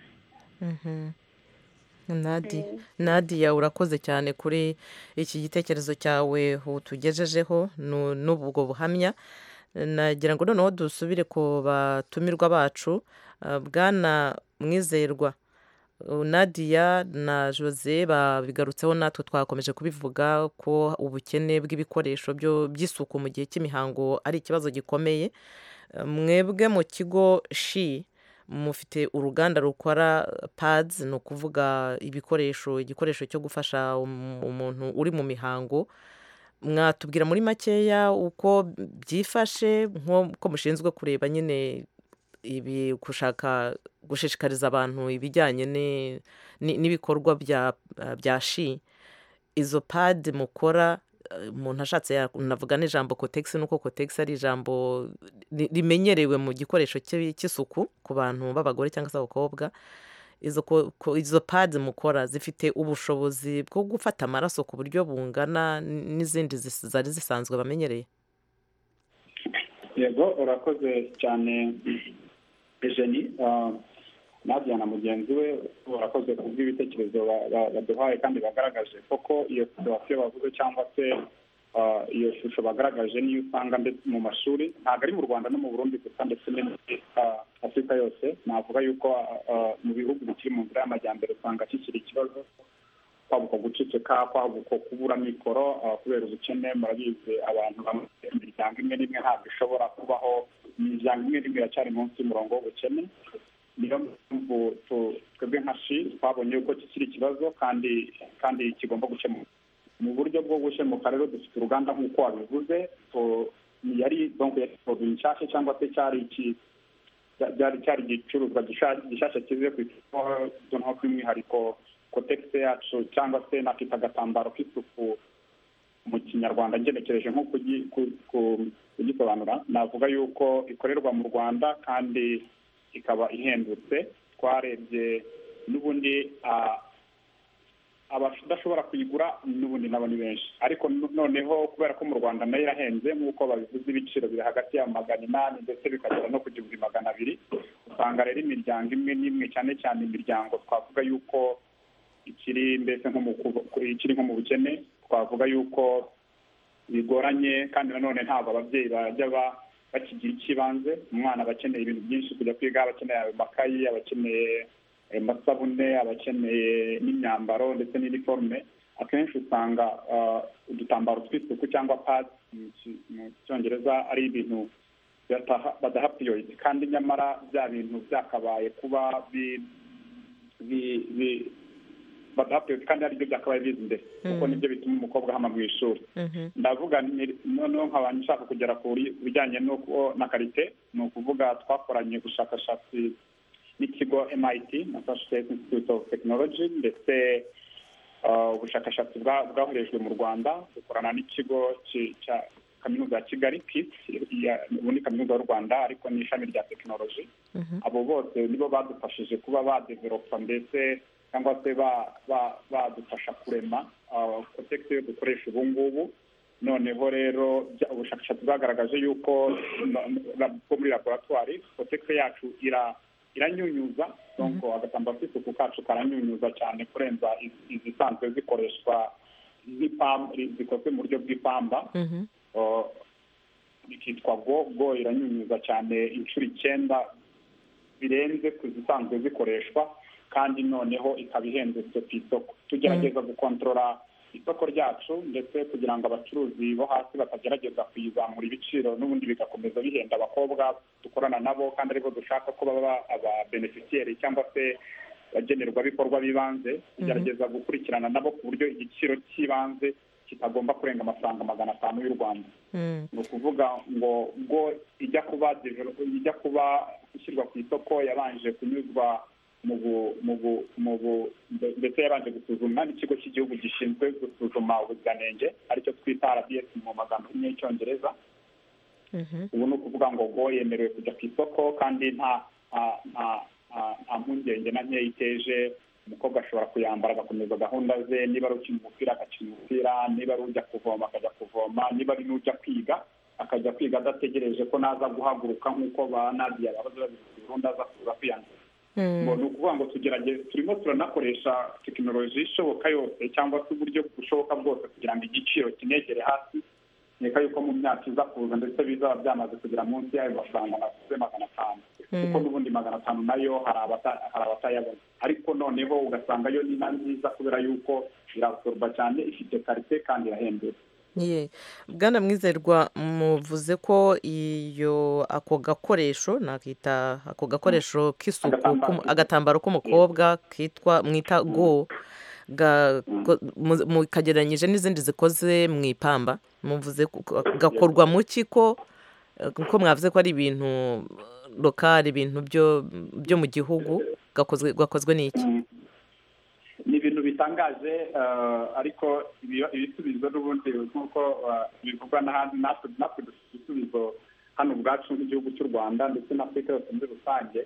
nadi nadiya urakoze cyane kuri iki gitekerezo cyawe utugejejeho n'ubwo buhamya nagira ngo noneho dusubire ku batumirwa bacu bwana mwizerwa nadiya na jose babigarutseho natwe twakomeje kubivuga ko ubukene bw'ibikoresho by'isuku mu gihe cy'imihango ari ikibazo gikomeye mwebwe mu kigo shi mufite uruganda rukora pads ni ukuvuga ibikoresho igikoresho cyo gufasha umuntu uri mu mihango mwatubwira muri makeya uko byifashe nk'uko mushinzwe kureba nyine ibi gushaka gushishikariza abantu ibijyanye n'ibikorwa bya shi izo padi mukora umuntu ashatse navuga n'ijambo kotegisi nuko kotegisi ari ijambo rimenyerewe mu gikoresho cy'isuku ku bantu b'abagore cyangwa se abakobwa izo padi mukora zifite ubushobozi bwo gufata amaraso ku buryo bungana n'izindi zari zisanzwe bamenyereye yego urakoze cyane ejeni nadia na mugenzi we barakoze ku bw'ibitekerezo baduhaye kandi bagaragaje koko iyo situwasiyo bavuze cyangwa se iyo shusho bagaragaje niyo usanga ndetse mu mashuri ntabwo ari mu rwanda no mu burundi gusa ndetse no muri afurika yose navuga yuko mu bihugu bikiri mu nzira y'amajyambere usanga kikiri ikibazo kwabuka guceceka kwabuka kubura mikoro kubera ubukene murabizi abantu bamwe imiryango imwe n'imwe ntabwo ishobora kubaho imiryango imwe n'imwe iracyari munsi y'umurongo w'ubukene niyo mpamvu twebwe nka shi twabonye yuko kikiri ikibazo kandi kandi kigomba gukemuka mu buryo bwo gukemuka rero dufite uruganda nk'uko wabivuze yari donko yari produit nshyashya cyangwa se cyari cyari igicuruzwa gishyashya kize ku isoko donko by'umwihariko kotegisi yacu cyangwa se nakita agatambaro k'isuku mu kinyarwanda ngenekereje nko kugisobanura navuga yuko ikorerwa mu rwanda kandi ikaba ihendutse twarebye n'ubundi abadashobora kuyigura n'ubundi nabo ni benshi ariko noneho kubera ko mu rwanda nayo irahenze nk'uko babivuze ibiciro biri hagati ya magana inani ndetse bikagera no ku gihumbi magana abiri usanga rero imiryango imwe n'imwe cyane cyane imiryango twavuga yuko ikiri mbese nko mu bukene twavuga yuko bigoranye kandi nanone ntabwo ababyeyi bajya ba bakigira icy'ibanze umwana aba akeneye ibintu byinshi kujya kwiga aba akeneye amakayi aba akeneye amasabune aba akeneye n'imyambaro ndetse n'iniforume akenshi usanga udutambaro tw'isuku cyangwa padi mu cyongereza ari ibintu badaha piriyoriti kandi nyamara bya bintu byakabaye kuba badaha piriyoriti kandi aribyo byakabaye bizi imbere kuko nibyo bituma umukobwa hano mu ishuri ndavuga noneho nkaba nshaka kugera ku bijyanye na karite ni ukuvuga twakoranye ubushakashatsi n'ikigo MIT na Massachusetts Institute of Technology ndetse ubushakashatsi bwakoreshejwe mu rwanda dukorana n'ikigo cya kaminuza ya kigali pisi ubu ni kaminuza y'u rwanda ariko ni ishami rya tekinoloji abo bose nibo badufashije kuba badeveropa ndetse cyangwa se badufasha kurema kotegisi dukoresha ubu ngubu noneho rero ubushakashatsi bwagaragaje yuko bwo muri laboratwari kotegisi yacu iranyunyuza agatambaro k'isuku kacu karanyunyuza cyane kurenza izisanzwe zikoreshwa zikozwe mu buryo bw'ipamba bikitwa go go iranyunyuza cyane inshuro icyenda birenze ku zisanzwe zikoreshwa kandi noneho ikaba ihendutse ku isoko tugerageza gukontorora isoko ryacu ndetse kugira ngo abacuruzi bo hasi batagerageza kuyizamura ibiciro n'ubundi bigakomeza bihenda abakobwa dukorana nabo kandi aribo dushaka ko baba ababenefisiyeri cyangwa se abagenerwabikorwa b'ibanze tugerageza gukurikirana nabo ku buryo igiciro cy'ibanze kitagomba kurenga amafaranga magana atanu y'u rwanda ni ukuvuga ngo ngo ijya kuba develop- ijya kuba ishyirwa ku isoko yabanje kunyuzwa mu bu- mu bu- mu bu- mbe- mbese yabanje gusuzumwa n'ikigo cy'igihugu gishinzwe gusuzuma ubuziranenge aricyo twita rbs mu magambo y'inyine y'icyongereza ubu ni ukuvuga ngo ngo yemerewe kujya ku isoko kandi nta nta- nta- nta- nta mpungenge na nkeya iteje umukobwa ashobora kuyambara agakomeza gahunda ze niba ari ukina umupira agakina umupira niba ari ujya kuvoma akajya kuvoma niba ari n'ujya kwiga akajya kwiga adategereje ko naza guhaguruka nk'uko ba nadiya baba babizi ubundi aza kuza kwiyandura ngo ni ukuvuga ngo tugerageze turimo turanakoresha tekinoloji ishoboka yose cyangwa se uburyo bushoboka bwose kugira ngo igiciro kinegere hasi nkeka yuko mu myaka iza kuza ndetse bizaba byamaze kugera munsi y'ayo mafaranga navuze magana atanu kuko n'ubundi magana atanu nayo hari abata- hari abatayabona ariko noneho ugasanga yo ni na nziza kubera yuko irasorwa cyane ifite karite kandi irahendutse Ye. bwana mwizerwa muvuze ko iyo ako gakoresho nakita ako gakoresho k'isuku k'umu- agatambaro k'umukobwa kitwa mwita go ga- ko- mu- mu- kagereranyije n'izindi zikoze mu ipamba muvuze ko- ko- gakorwa mu ki ko eh, ko mwavuze ko ari ibintu lokali ibintu byo byo mu gihugu gakozwe gakozwe n'iki ni ibintu bitangaje eh, ariko ibi- ibisubizo n'ubundi nk'uko eh, bivugwa n'ahandi natwe natwe dufite ibisubizo hano ubwacu nk'igihugu cy'u rwanda ndetse n'afurika yose muri rusange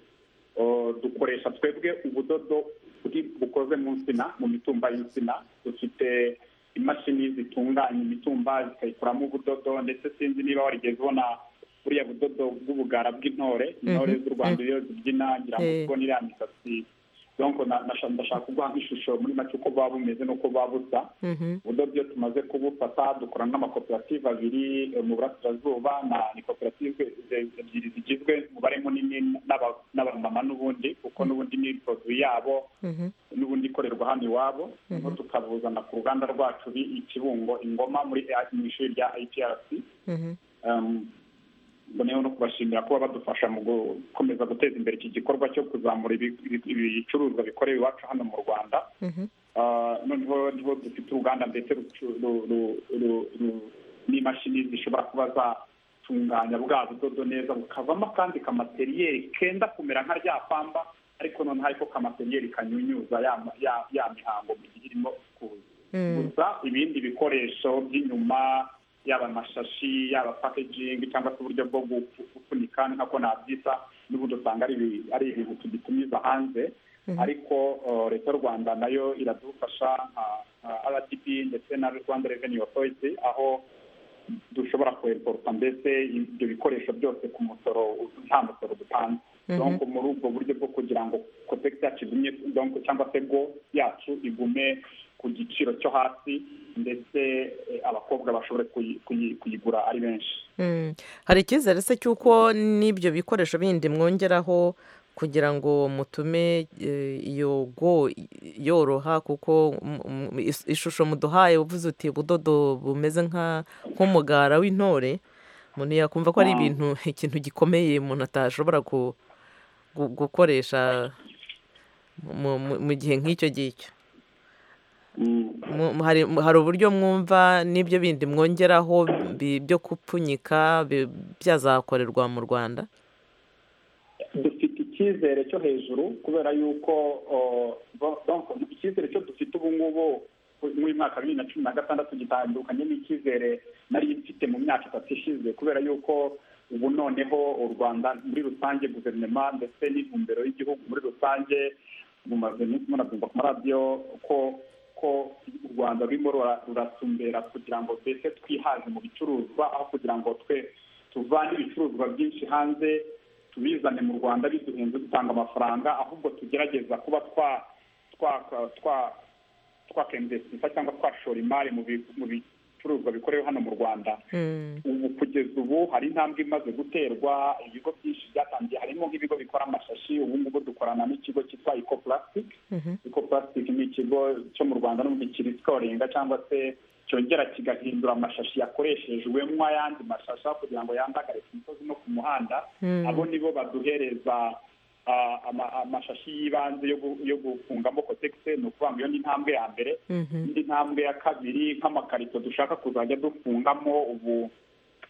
Eh, dukoresha twebwe ubudodo buri- bukoze mu nsina mu mitumba y'insina dufite imashini zitunganya imitumba zikayikuramo ubudodo ndetse sinzi niba warigeze ubona buriya budodo bw'ubugara bw'intore intore Mhm, z'u rwanda iyo zibyina ngira ngo Eh. ubwo n'iriya misatsi donc na- nasha- ndashaka kuguha nk'ishusho muri make uko buba bumeze n'uko buba busa ubudodo iyo tumaze kubufata dukorana n'amakoperative abiri eh, mu burasirazuba na ni koperative ze- ebyiri zigizwe umubare munini n'aba- n'abamama n'ubundi kuko n'ubundi ni poroduwi yabo n'ubundi ikorerwa hano iwabo noneho tukabuzana ku ruganda rwacu uri i kibungo ingoma muri A- mu ishuri rya iprc noneho no kubashimira kuba badufasha mu gukomeza guteza imbere iki gikorwa cyo kuzamura ibi- ibi- ibicuruzwa bikorewe iwacu hano mu rwanda Ah, noneho niho dufite uruganda ndetse rucu- ru- ru- ru- ru- n'imashini zishobora kuba zatunganya bwa budodo neza bukavamo kandi kamateriyeri kenda kumera nka rya pamba ariko noneho ariko kamateriyeri kanyunyuza ya ma- ya ya mihango mu gihe irimo kuza gusa ibindi bikoresho by'inyuma yaba amashashi yaba packaging cyangwa se uburyo bwo gufu- gufunika nk'uko nabyita n'ubundi usanga ari ibi- ari ibintu tugitumiza hanze ariko uh, leta y'u rwanda nayo iradufasha nka nka rdp ndetse na rwanda revenue authority aho dushobora kureporta mbese ibyo bikoresho byose ku musoro nta musoro dutanze Mhm. donc muri ubwo buryo bwo kugira ngo kopegisi yacu igumye donc cyangwa se go yacu igume ku giciro cyo hasi ndetse eh, abakobwa bashobore kuyi- kuyi- kuyigura ari benshi Mm. hari icyizere se cy'uko n'ibyo bikoresho bindi mwongeraho kugira ngo mutume eh, iyo go yoroha kuko mm, mm, is- ishusho muduhaye uvuze uti ubudodo bumeze nka nk'umugara w'intore umuntu yakumva ko ari Mm. ibintu ikintu gikomeye umuntu atashobora ku- gu- gukoresha mu- mu mu gihe nk'icyo ngicyo Mu- mu- hari mu- hari uburyo mwumva n'ibyo bindi mwongeraho bi- byo gupfunyika bi- byazakorerwa mu rwanda dufite icyizere cyo hejuru kubera yuko uh, bo- donc icyizere cyo dufite ubu ngubu muri uyu mwaka wa bibiri na cumi na gatandatu gitandukanye n'icyizere nari mfite mu myaka itatu ishize kubera yuko ubu noneho u rwanda muri rusange guverinoma ndetse n'intumbero y'igihugu muri rusange mumaze iminsi murabyumva ku maradiyo ko ko u rwanda rurimo rura- ruratumbera kugira ngo mbese twihaze mu bicuruzwa aho kugira ngo twe tuvane ibicuruzwa byinshi hanze tubizane mu rwanda biduhenze dutanga amafaranga ahubwo tugerageza kuba twa twa twa twakemvesita cyangwa twashora imari mu bi- mu bicuruzwa bikorewe hano mu rwanda ubu kugeza ubu hari intambwe imaze guterwa ibigo byinshi byatangiye harimo nk'ibigo bikora amashashi ubu ngubu dukorana n'ikigo cyitwa eco plastic eco plastic ni ikigo cyo mu rwanda n'ubundi kirikoringa cyangwa se cyongera kigahindura amashashi yakoreshejwemo ayandi mashashi aho kugira ngo yandagare ku misozi no ku muhanda Mm. abo nibo baduhereza ah, ama- amashashi y'ibanze yo gu- yo gufungamo kotegise ni ukuvuga ngo iyo ni intambwe ya mbere indi ntambwe ya kabiri nk'amakarito dushaka kuzajya dufungamo ubu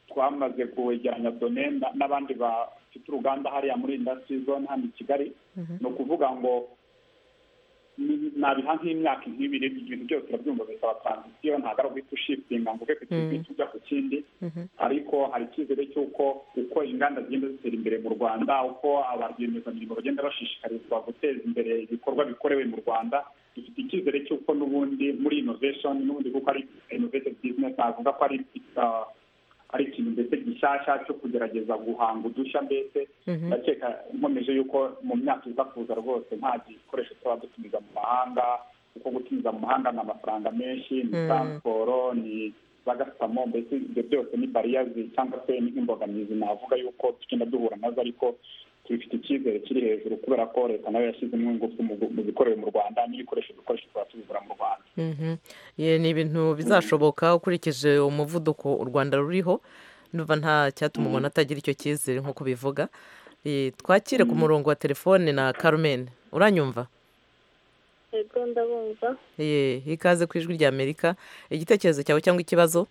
twamaze kwegeranya done na- n'abandi bafite uruganda hariya muri industry zone hano i kigali ni ukuvuga ngo ni- nabiha nk'imyaka nk'ibiri ibintu byose urabyumva bisaba transisiyo ntabwo ari uguhita ushitinga ngo uve ku kintu Mm. uhite ujya ku kindi ariko hari icyizere cy'uko uko inganda zigenda zitera imbere mu rwanda uko abarwiyemezamirimo bagenda bashishikarizwa guteza imbere ibikorwa bikorewe mu rwanda dufite icyizere cy'uko n'ubundi muri innovation n'ubundi kuko ari innovative business navuga ko ari ah, ari ikintu mbese gishyashya cyo kugerageza guhanga udushya mbese Mhm. ndakeka nkomeje yuko mu myaka iza kuza rwose nta gikoresho tuba dutumiza mu mahanga kuko gutumiza mu mahanga ni amafaranga menshi ni Mm. taransiporo ni bagasamo mbese ibyo byose ni bariyazi cyangwa se ni nk'imbogamizi navuga yuko tugenda duhura nazo ariko tubifite icyizere kiri hejuru kubera ko leta nayo yashyizemo ingufu mu gu- mu bikorewe mu rwanda n'ibikoresho dukoresha tuba tubigura mu rwanda Mhm. Ye, ni ibintu bizashoboka ukurikije umuvuduko u rwanda ruriho ndumva nta cyatuma umuntu atagira icyo cyizere nk'uko bivuga Eh, twakire ku murongo wa telefone na carmen uranyumva yego ndabumva ye ikaze ku ijwi rya amerika igitekerezo cyawe cyangwa ikibazo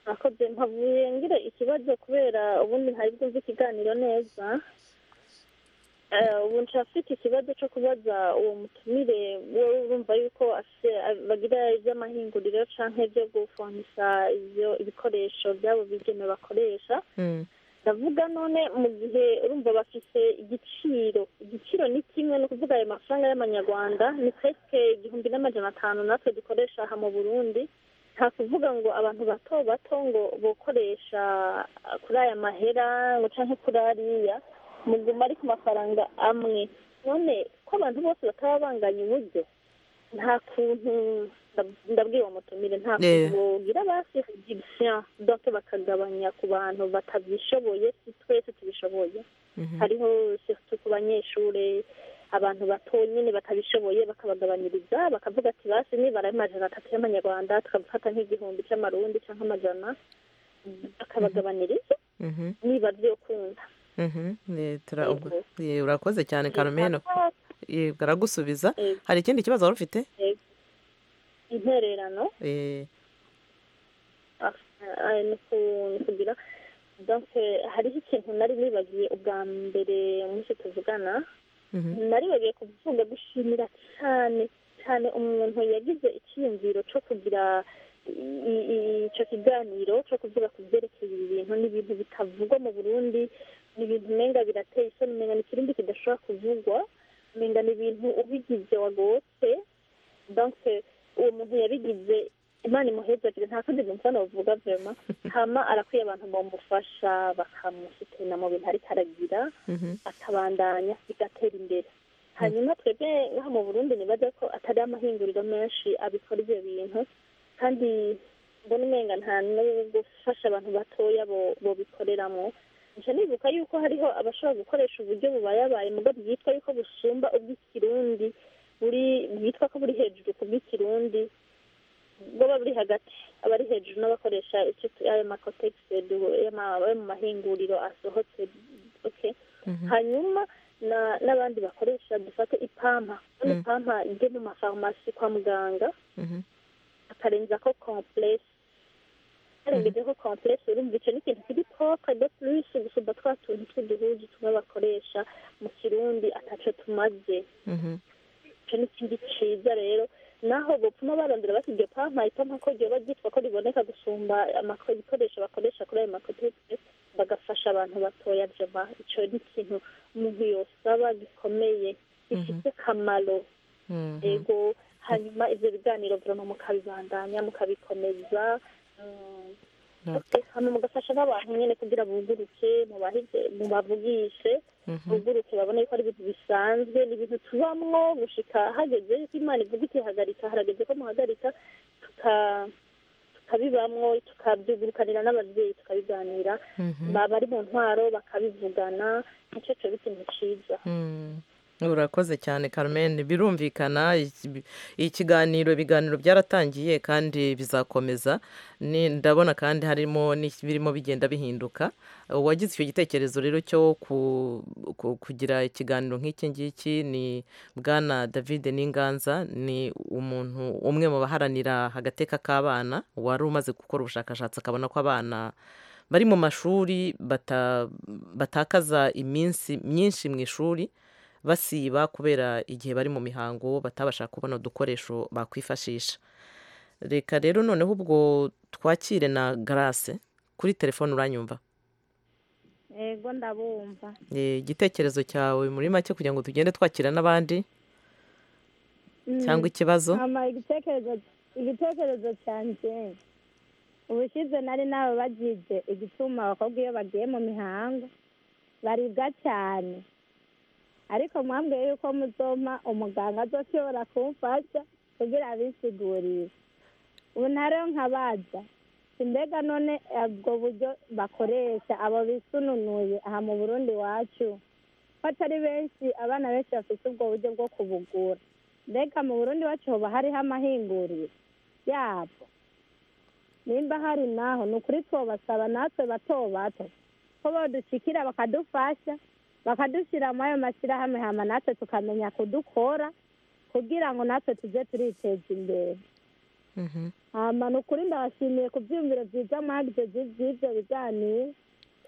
akoze mpavuye ngira ikibazo kubera ubundi ntari bwumve ikiganiro neza Eh, ubu nshaka afite ikibazo cyo kubaza uwo mutumire wowe urumva yuko afite bagira iby'amahinguriro cyangwa ibyo gufonisha ibyo ibikoresho byabo bigeme bakoresha ndavuga none mu gihe urumva bafite igiciro igiciro ni kimwe ni ukuvuga ayo mafaranga y'amanyarwanda ni pesike igihumbi n'amajana atanu natwe dukoresha aha mu burundi nta kuvuga ngo abantu bato bato ngo bokoresha kuri aya mahera ngo cyangwa kuri ariya muguma ari ku mafaranga amwe none ko abantu bose bataba banganya uburyo nta kuntu ndab- ndabwira uwo mutumire nta Yeah. kuntu bogira basi reduction donc bakagabanya ku bantu batabyishoboye si twese tubishoboye Mhm. hariho surtout ku banyeshuri abantu bato nyine batabishoboye bakabagabaniriza bakavuga ati basi nibara amajana atatu y'amanyarwanda tukabifata nk'igihumbi cy'amarundi cyangwa amajana bakabagabaniriza Mhm. niba byokunda Mhm. Ye, tura- ubwo- ye, urakoze cyane carmen Ye, baragusubiza Yego. hari ikindi kibazo wari ufite Yego. intererano Eh, Ah, ah, ni ku- ni kugira donc eh, hariho ikintu nari nibagiye ubwa mbere munsi tuvugana mhm. naribagiye kuvuga gushimira cyane cyane umuntu yagize icyiyumviro cyo kugira i- i- i- icyo kiganiro cyo kuvuga ku byerekeye ibi bintu ni ibintu bitavugwa mu burundi ni ibintu umenga birateye isoni umenga ni ikirindi kidashobora kuvugwa umenga ni ibintu ubigize wagotse donc uwo muntu yabigize imana imuhezagire nta kundi numva navuga vema hama arakwiye abantu bamufasha bakamusitena mu bintu ariko aragira Mhm. akabandanya bigatera imbere hanyuma twebwe nkaho mu burundi nibaza ko atari amahinguriro menshi abikora ibyo bintu kandi mbona umenga nta no gufasha abantu batoya bo- bobikoreramo nca nibuka yuko hariho abashobora gukoresha uburyo bubayabaye mugo bwitwa yuko busumba ubw'ikirundi buri bwitwa ko buri hejuru ku bw'ikirundi bwaba buri hagati abari hejuru n'abakoresha icyo tu- ayo makotegisi ayo mu mahinguriro asohotse okay hanyuma na- n'abandi bakoresha dufate ipampa none ipampa ijye mu mafarumasi kwa muganga akarenza ko complexe karengeje ko complexe urumva icyo ni ikintu kiri propre de plus gusumba twa tuntu tw'uduhuji tumwe bakoresha mu kirundi ataco tumaze Mhm. icyo ni ikindi cyiza rero naho bupfuma barondera bati iryo pampa ipampa ko ryoba ryitwa ko riboneka gusumba amako- ibikoresho bakoresha kuri ayo makotegisi bagafasha abantu batoya jama icyo ni ikintu umuntu yosaba gikomeye gifite akamaro yego hanyuma ibyo biganiro burama mukabibandanya mukabikomeza mm, Okay. hano mugafasha n'abantu nyine kugira buguruke mubahije- mubavugishe Mhm. buguruke babone ko ari ibintu bisanzwe ni ibintu tubamwo gushika hageze yuko imana ivuga iti hagarika harageze ko muhagarika tuka- tukabibamwo tukabyugurukanira n'ababyeyi tukabiganira Mhm. baba bari mu ntwaro bakabivugana nicyo cyo bikintu cyiza Mm. urakoze cyane Carmen birumvikana iki- ikiganiro ibiganiro byaratangiye kandi bizakomeza Ni- ndabona kandi harimo n'ibirimo bigenda bihinduka uwagize icyo gitekerezo rero cyo ku- ku- kugira ikiganiro nk'iki ngiki ni bwana david n'inganza ni umuntu umwe mu baharanira agateka k'abana wari umaze gukora ubushakashatsi akabona ko abana bari mu mashuri bata- batakaza iminsi myinshi mu ishuri basiba kubera igihe bari mu mihango batabasha kubona udukoresho bakwifashisha reka rero noneho ubwo twakire na garase kuri telefone uranyumva ego ndabumva Eh, igitekerezo cyawe muri make kugira ngo tugende twakira n'abandi Cyangwa ikibazo? hama igitekerezo igitekerezo cyanjye ubushize nari nawe bagize igituma abakobwa iyo bagiye mu mihango baribwa cyane ariko mwambwiye yuko muzoma umuganga azoshobora kumfasha kugira abisigurire ubu ntareyo nkabaza mbega none ubwo buryo bakoresha abo bisununuye aha mu burundi wacu ko atari benshi abana benshi bafite ubwo buryo bwo kubugura mbega mu burundi wacu hoba hariho amahinguriro yabwo nimba hari naho ni ukuri twobasaba natwe bato bato ko badushikira bakadufasha bakadushyira muri ayo mashyirahamwe hama natwe tukamenya kudukora kugira ngo natwe tujye turiteza imbere hama ni ukuri ndabashimiye ku byiyumviro byiza mwagize by- by'ibyo biganiro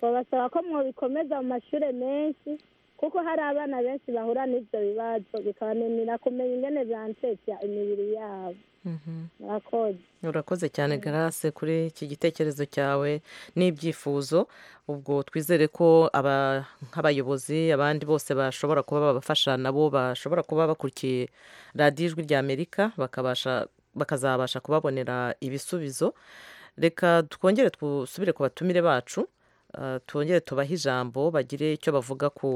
babasaba ko mwabikomeza mu mashuri menshi kuko hari abana benshi bahura n'ibyo bibazo bikabananira kumenya ingene byansetsa imibiri yabo murakoze urakoze cyane garase kuri iki gitekerezo cyawe n'ibyifuzo ubwo twizere ko aba- nk'abayobozi abandi bose bashobora kuba babafasha nabo bashobora kuba bakurikiye radiyo ijwi rya amerika bakabasha bakazabasha kubabonera ibisubizo reka twongere dusubire ku batumire bacu ah, twongere tubahe ijambo bagire icyo bavuga ku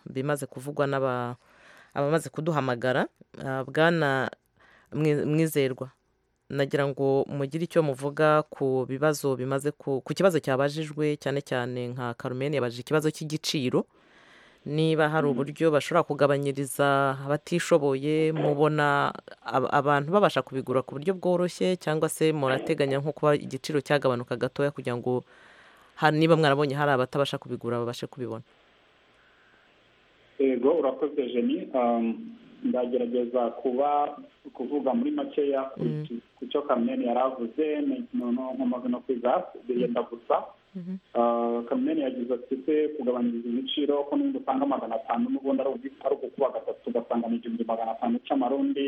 bimaze kuvugwa n'aba abamaze kuduhamagara Ah, bwana Mwi- mwizerwa nagira ngo mugire icyo muvuga ku bibazo bimaze ku, ku kibazo cyabajijwe cyane cyane nka Carmen yabajije ikibazo cy'igiciro niba hari Mm. uburyo bashobora kugabanyiriza abatishoboye mubona ab- abantu babasha kubigura ku buryo bworoshye cyangwa se murateganya nko kuba igiciro cyagabanuka gatoya kugira ngo ha- niba mwarabonye hari abatabasha kubigura babashe kubibona yego urakoze jeni ndagerageza kuba kuvuga muri makeya ku Mm. ku cyo kamyeni yari avuze nkomaze no kwiga birenda gusa Ah, kamyeni yagize ati se kugabanyiriza ibiciro ko n'ubundi usanga magana atanu n'ubundi ari ubu- ari ugukuba gatatu ugasanga ni igihumbi magana atanu cy'amarundi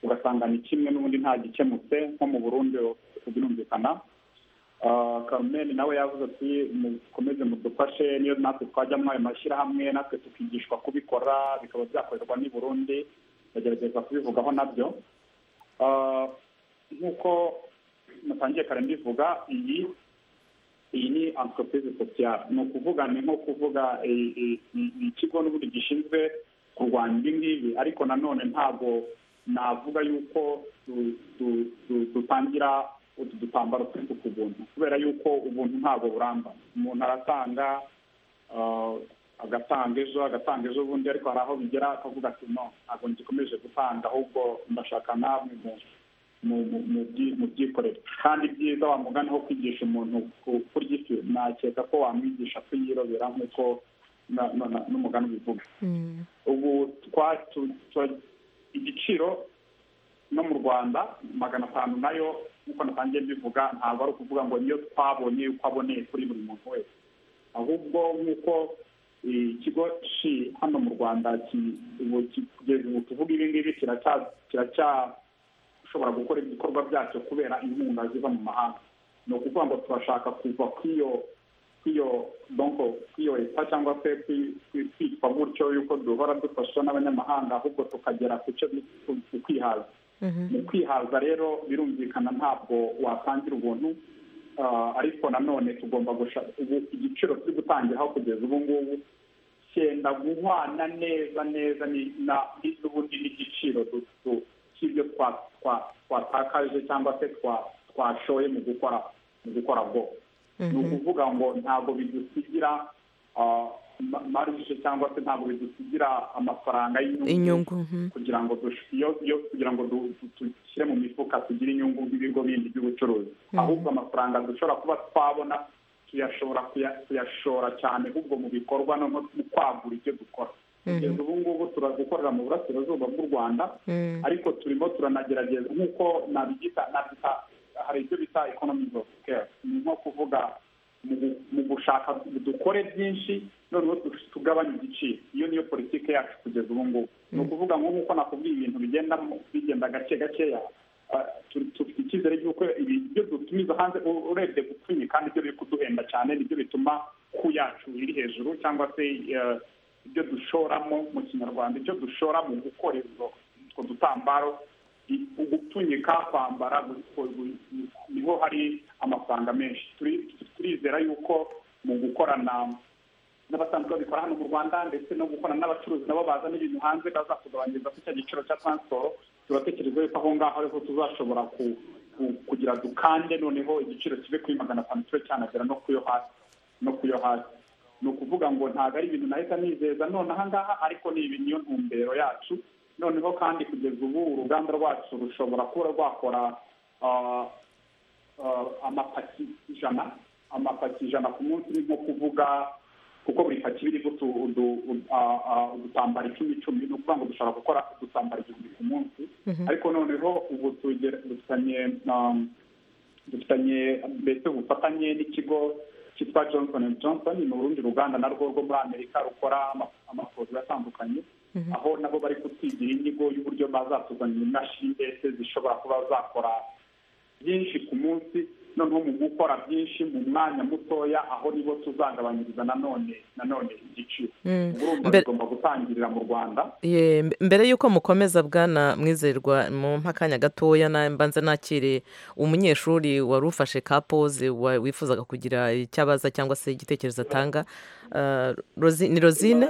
ugasanga ni kimwe n'ubundi nta gikemutse nko mu burundi birumvikana Ah, Carmen nawe yavuze ati mukomeze mudufashe niyo natwe twajya muri ayo mashyirahamwe natwe tukigishwa kubikora bikaba byakorerwa n'i Burundi ndagerageza kubivugaho nabyo Ah, nk'uko natangiye kare mbivuga iyi iyi ni entreprise sociale ni ukuvuga ni nko kuvuga i- i- i- ikigo n'ubundi gishinzwe kurwanya ibi ngibi ariko nanone ntabwo navuga yuko du- du- du- dutangira utu dutambaro twinshi ku buntu kubera yuko ubuntu ntabwo buramba umuntu aratanga ah, agatanga ejo agatanga ejo bundi ariko hari aho bigera akavuga ati no ntabwo ngikomeje gutanga ahubwo ndashaka namwe mu- mu- mu- mu byi- mu byikorere kandi byiza wamugana aho kwigisha umuntu ku- kurya ifi nakeka ko wamwigisha kuyirobera nk'uko na- na- na- n'umugani ubivuga ubu twa tu- tu- igiciro no mu rwanda magana atanu nayo nk'uko natangiye mbivuga ntabwo ari ukuvuga ngo niyo twabonye yuko aboneye kuri buri muntu wese ahubwo nk'uko eh, ikigo shi hano mu rwanda ki- ubu ki- kugeza ubu tuvuga ibi ngibi kiracya- kiracyashobora gukora ibikorwa byacyo kubera inkunga ziva mu mahanga ni ukuvuga ngo turashaka kuva kw'iyo kwiyo donko kwiyo leta cyangwa se kwi- kwi- kwitwa gutyo yuko duhora dufashwa n'abanyamahanga ahubwo tukagera ku cyo bi- ku- ku kwihaza mu kwihaza rero birumvikana ntabwo watangira ubuntu ah, ariko nanone tugomba gusha ubu igiciro turi gutangiraho kugeza ubu ngubu cyenda guhwana neza neza ni- na- n'ubundi n'igiciro du- du- cy'ibyo twa- twa- twatakaje cyangwa se twa- twashoye mu gukora mu gukora bwo ni ukuvuga ngo ntabwo bidusigira ah, marishe cyangwa se ntabwo bidusigira amafaranga inyungu kugira ngo dush- iyo- iyo- kugira ngo du- du- dushyire mu mifuka tugire inyungu nk'ibigo bindi by'ubucuruzi Mhm. ahubwo amafaranga dushobora kuba twabona tuyashobora kuya- tuyashora cyane ahubwo mu bikorwa no mu kwagura ibyo dukora Mhm. kugeza ubu ngubu turagukorera mu burasirazuba bw'u rwanda Mm. ariko turimo turanagerageza nk'uko nabita nabita hari ibyo bita economy of scale ni nko kuvuga mu gu- mu gushaka dukore byinshi noneho tu- tugabanye igiciro iyo niyo politiki yacu kugeza ubu ngubu ni ukuvuga ngo nk'uko nakubwiye ibintu bigenda mu- bigenda gake gakeya ah, tu- dufite icyizere cy'uko ibi- ibyo dutumiza hanze u- urebye gupfunyika nibyo biri kuduhenda cyane nibyo bituma ku yacu iri hejuru cyangwa se eh, ibyo dushoramo mu kinyarwanda ibyo dushora mu gukora izo utwo dutambaro i- ugupfunyika kwambara gu- gu- gu- niho hari amafaranga menshi Turi- turizera yuko mu gukorana n'abasanzwe babikora hano mu rwanda ndetse no gukorana n'abacuruzi nabo bazana ibintu hanze bazakugabanyiriza ku cya giciro cya transiporo turatekereza yuko aho ngaho ariho tuzashobora ku- ku- kugira dukande noneho igiciro kive kuri magana atanu kibe cyanagera no ku yo hasi no ku yo hasi ni ukuvuga ngo ntabwo ari ibintu nahita nizeza none aha ngaha ariko ni ibi niyo ntumbero yacu noneho kandi kugeza ubu uruganda rwacu rushobora kuba rwakora ah, ah, amapaki ijana amapaki ijana ku munsi ni nko kuvuga kuko buri paki iba iriho utu- udu- ud- ah, ah, udutambaro icumi icumi ni ukuvuga ngo dushobora gukora udutambaro igihumbi ku munsi Mhm. ariko noneho ubu tugera- dufitanye um, dufitanye mbese ubufatanye n'ikigo cyitwa johnson and johnson ni urundi ruganda narwo rwo muri amerika rukora ama- amaporoduwi atandukanye aho nabo bari kutwigira inyigo y'uburyo bazatuzanira imashini mbese zishobora kuba zakora byinshi ku munsi noneho mu gukora byinshi mu mwanya mutoya aho nibo tuzagabanyiriza nanone nanone igiciro Mm. urumva Mbere- bigomba gutangirira mu rwanda Ye, mbe- mbere y'uko mukomeza bwana mwizerwa mu mpakanya gatoya na mbanze nakire umunyeshuri wari ufashe ka pose wa- wifuzaga kugira icyo abaza cyangwa se igitekerezo atanga Ah, Rosi- ni rosine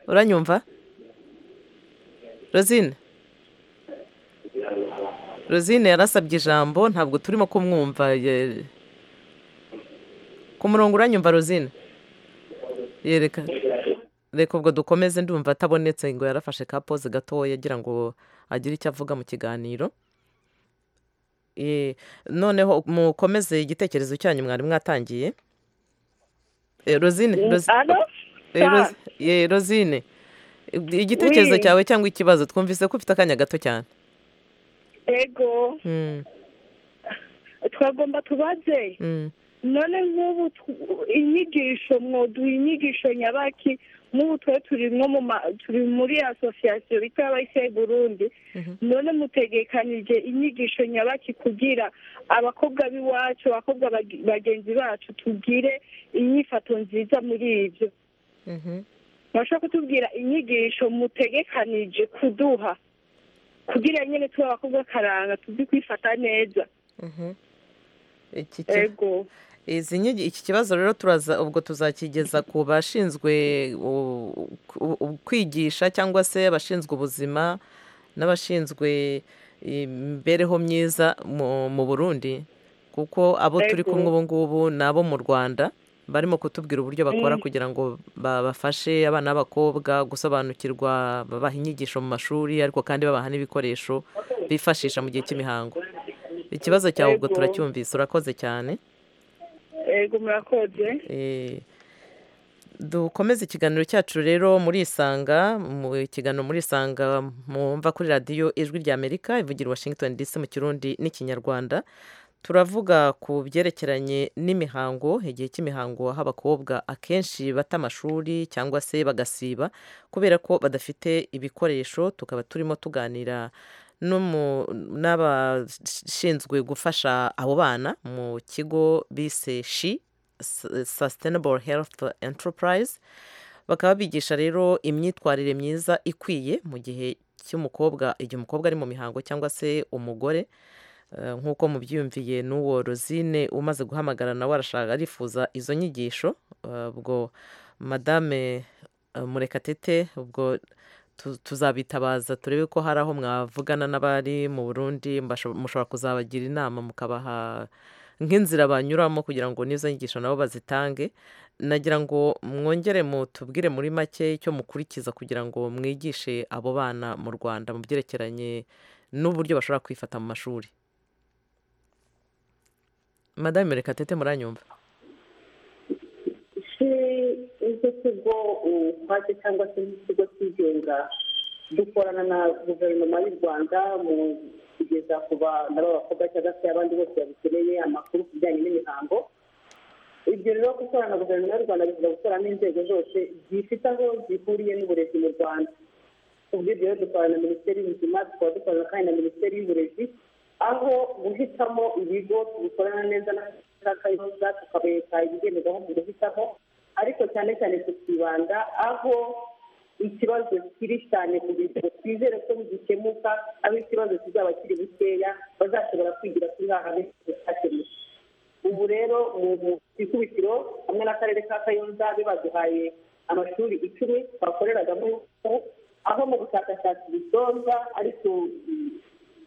uranyumva rosine rosine yarasabye ijambo ntabwo turimo kumwumva ye- ku murongo uranyumva rosine yereka reka ubwo dukomeze ndumva atabonetse ngo yarafashe ka pose gatoya agira ngo agire icyo avuga mu kiganiro Eh, noneho mukomeze igitekerezo cyanyu mwari mwatangiye Eh, rosine Mm, Rosi- allo? Eh, Ros- Sa- eh, rosine igitekerezo Oui. cyawe cyangwa ikibazo twumvise ko ufite akanya gato cyane ego Mm, twagomba tubaze mm. none nk'ubu tu- inyigisho mwoduha inyigisho nyabaki nk'ubu twe turi nko mu ma- turi muri asosiyasiyo bita abayiseye burundi none mutegekanije inyigisho nyabaki kugira abakobwa b'iwacu abakobwa bag- bagenzi bacu tugire inyifato nziza muri ibyo bashobora kutubwira inyigisho mutegekanije kuduha kugira nyine tube abakobwa karanga tuzi kwifata neza Iki ki- ego izi nyigi- iki kibazo rero turaza ubwo tuzakigeza ku bashinzwe u- u- u- kwigisha cyangwa se abashinzwe ubuzima n'abashinzwe imibereho myiza mu mu burundi kuko abo turi Ego. kumwe ubu ngubu ni abo mu rwanda barimo kutubwira uburyo bakora Mm. kugira ngo ba- bafashe abana b'abakobwa gusobanukirwa babaha inyigisho mu mashuri ariko kandi babaha n'ibikoresho bifashisha mu gihe cy'imihango ikibazo cyawe ubwo Ego. turacyumvise urakoze cyane ego murakoze Eh, dukomeze ikiganiro cyacu rero murisanga mu ikiganiro murisanga mwumva kuri radiyo ijwi ry'amerika ivugira i washington dc mu kirundi n'ikinyarwanda turavuga ku byerekeranye n'imihango igihe cy'imihango aho abakobwa akenshi bata amashuri cyangwa se bagasiba kubera ko badafite ibikoresho tukaba turimo tuganira n'umu- n'abashinzwe gufasha abo bana mu kigo bise shi S- Sustainable Health Enterprise bakaba bigisha rero imyitwarire myiza ikwiye mu gihe cy'umukobwa igihe umukobwa ari mu mihango cyangwa se umugore Eh, nk'uko mubyiyumviye n'uwo rosine umaze guhamagara nawe arashaka arifuza izo nyigisho Eh, ubwo madame eh, murekatete ubwo tu- tuzabitabaza turebe ko hari aho mwavugana n'abari mu burundi mbasho- mushobora kuzabagira inama mukabaha nk'inzira banyuramo kugira ngo n'izo nyigisho nabo bazitange nagira ngo mwongere mutubwire muri make icyo mukurikiza kugira ngo mwigishe abo bana mu rwanda mu byerekeranye n'uburyo bashobora kwifata mu mashuri madame rekatete muranyumva se izo kigo utwaze cyangwa se n'ikigo cyigenga dukorana na guverinoma y'u rwanda mu kugeza ku bana b'abakobwa cyangwa se abandi bose babikeneye amakuru ku bijyanye n'imihango ibyo rero gukorana na guverinoma y'u rwanda bivuga gukorana n'inzego zose zifite aho zihuriye n'uburezi mu rwanda ubwo ibyo rero dukorana na minisiteri y'ubuzima tukaba dukorana kandi na minisiteri y'uburezi aho guhitamo ibigo bikorana neza na kayonza tukabereka ibigenderwaho mu guhitamo ariko cyane cyane tukibanda aho ikibazo kiri cyane kugira ngo twizere ko ntigikemuka aho ikibazo kizaba kiri bukeya bazashobora kwigira kuri haha bitakemuka ubu rero mu ikubitiro hamwe n'akarere ka kayonza be baduhaye amashuri icumi bakoreragamo aho mu bushakashatsi bitonza ariko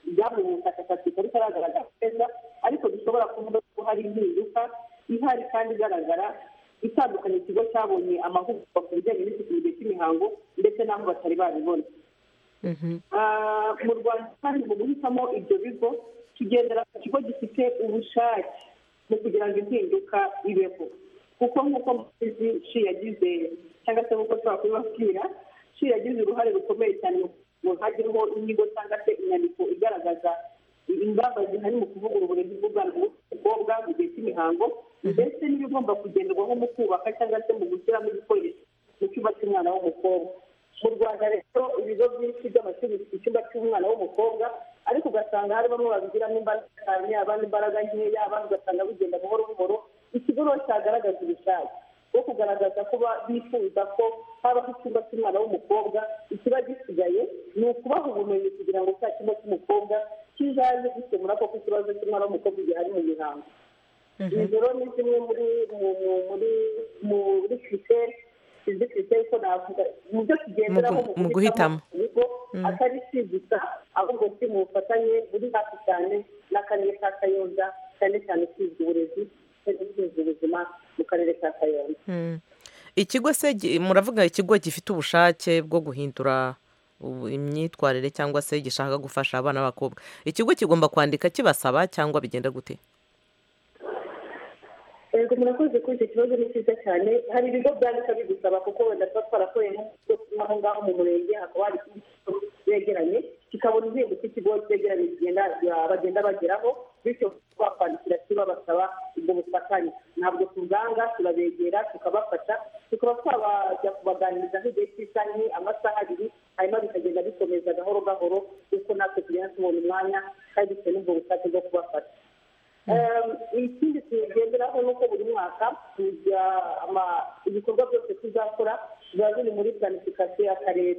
ibyavuye mu bushakashatsi bitari bitagaragara neza ariko dushobora kuvuga ko hari impinduka ihari kandi igaragara itandukanye ikigo cyabonye amahugurwa ku bijyanye n'isuku mu gihe cy'imihango ndetse n'aho batari babibona Ah, mu rwanda kandi mu guhitamo ibyo bigo tugendera ku kigo gifite ubushake mu kugira ngo impinduka ibeho kuko nk'uko mubizi shi yagize cyangwa se nk'uko ushobora kubibabwira shi yagize uruhare rukomeye cyane mu hajyemo inyigo cyangwa se inyandiko igaragaza ingamba zihari mu kuvugurura uburezi bw'ubwana bw'umukobwa mu gihe cy'imihango ndetse n'ibigomba kugenderwaho mu kubaka cyangwa se mu gushyiramo ibikoresho mu cyumba cy'umwana w'umukobwa mu rwanda rero ibigo byinshi by'amashuri bifite icyumba cy'umwana w'umukobwa ariko ugasanga hari bamwe babigiramo imbaraga cyane abandi imbaraga nkeya abandi ugasanga bigenda buhoro buhoro ikigo rero cyagaragaza ubushake bwo kugaragaza ko ba- bifuza ko habaho icyumba cy'umwana w'umukobwa ikiba gisigaye ni ukubaha ubumenyi kugira ngo cya cyumba cy'umukobwa kizaze gikemura koko ikibazo cy'umwana w'umukobwa gihari mu mihango rero ni zimwe muri mu- mu- muri muri kiriseri izi kiriseri ko navuga mu byo tugenderaho Mu gu- mu guhitamo. ibigo Mm. atari si gusa ahubwo si mu bufatanye buri hafi cyane n'akarere ka kayonza cyane cyane ushinzwe uburezi ndetse n'ushinzwe ubuzima mu karere ka kayonza Mm. ikigo se gi- muravuga ikigo gifite ubushake bwo guhindura ubu- imyitwarire cyangwa se gishaka gufasha abana b'abakobwa ikigo kigomba kwandika kibasaba cyangwa bigenda gute yego murakoze kuri icyo kibazo ni cyiza cyane hari ibigo byandika bigusaba kuko wenda tuba twarakoreye nk'aho ngaho mu murenge hakaba hari ikindi kigo begeranye kikabona inzego cy'ikigo begeranye kigenda ya- bagenda bageraho bityo bakwandikira kibabasaba ubwo bufatanye ntabwo tubwanga turabegera tukabafasha tukaba twabajya kubaganiriza nk'igihe cy'isaha imwe amasaha abiri hanyuma bikagenda bikomeza gahoro gahoro kuko natwe tugenda tubona umwanya kandi bitewe n'ubwo bushake bwo kubafasha Eh, ikindi tugenderaho ni uko buri mwaka tujya ama- ibikorwa byose tuzakora biba biri muri planifikasiyo y'akarere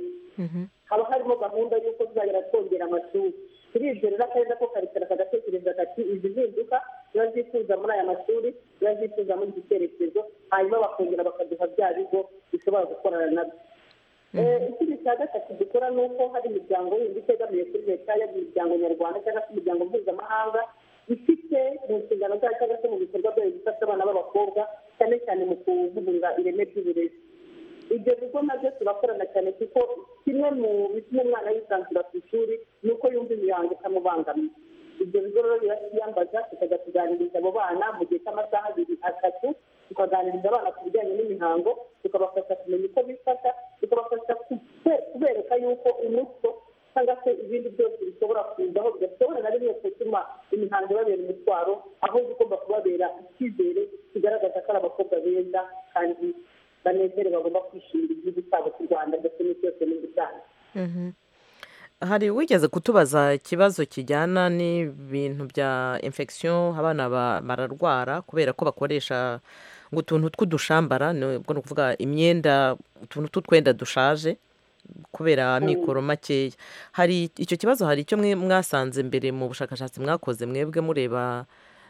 haba harimo gahunda y'uko tuzagera twongera amashuri turibyo rero akarere ko karekera kagatekereza kati izi mpinduka ziba zifuza muri aya mashuri ziba zifuza muri iki cyerekezo hanyuma bakongera bakaduha bya bigo bishobora gukorana nabyo Eh, ikindi cya gatatu dukora ni uko hari imiryango yindi itegamiye kuri leta yaba imiryango nyarwanda cyangwa se imiryango mpuzamahanga ifite mu nshingano zayo cyangwa se mu bikorwa byayo gufasha abana b'abakobwa cyane cyane mu kuvugurura ireme ry'uburezi ibyo bigo nabyo turakorana cyane kuko kimwe mu bituma umwana yisanzura ku ishuri ni uko yumva imihango itamubangamiye ibyo bigo rero birasiyambaza tukajya kuganiriza abo bana mu gihe cy'amasaha abiri atatu tukaganiriza abana ku bijyanye n'imihango tukabafasha kumenya uko bifasha tukabafasha kube- kubereka yuko umuco cyangwa se ibindi byose bishobora kuzaho bidashobora na rimwe gutuma imihango ibabera umutwaro ahubwo igomba kubabera icyizere kigaragaza ko ari abakobwa beza kandi banezere bagomba kwishimira igihugu cyabo cy'u rwanda ndetse n'isi yose muri rusange hari wigeze kutubaza ikibazo kijyana n'ibintu bya infection abana ba- bararwara kubera ko bakoresha ngo utuntu tw'udushambara ni ubwo ni ukuvuga imyenda utuntu tw'utwenda dushaje kubera amikoro makeya hari icyo kibazo hari icyo mwe mwasanze mbere mu bushakashatsi mwakoze mwebwe mureba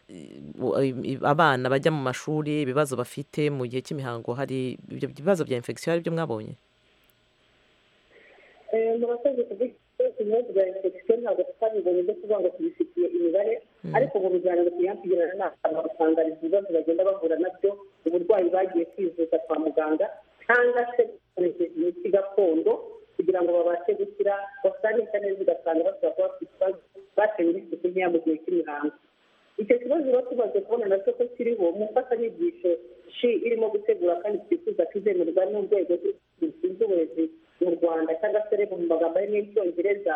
i- u- i- abana bajya mu mashuri ibibazo bafite mu gihe cy'imihango hari ibyo bibazo bya infection ari byo mwabonye Eh, murakoze kuvuga ibibazo bya infection ntabwo tutabibonye byo kuvuga ngo tubifitiye imibare ariko mu bijyanye no kuyakugirana n'abantu bakangariza ibibazo bagenda bahura nabyo uburwayi bagiye kwivuza kwa muganga cyangwa se bakoresheje imiti gakondo kugira ngo babashe gukira basanisha neza ugasanga bashobora kuba bafite ikibazo batewe n'isuku nkeya mu gihe cy'imihango icyo kibazo rero tumaze kubona nacyo ko kiriho mu mfashanyigisho shi irimo gutegura kandi twifuza kizemerwa n'urwego rushinzwe uburezi mu rwanda cyangwa se reba mu magambo ari y'icyongereza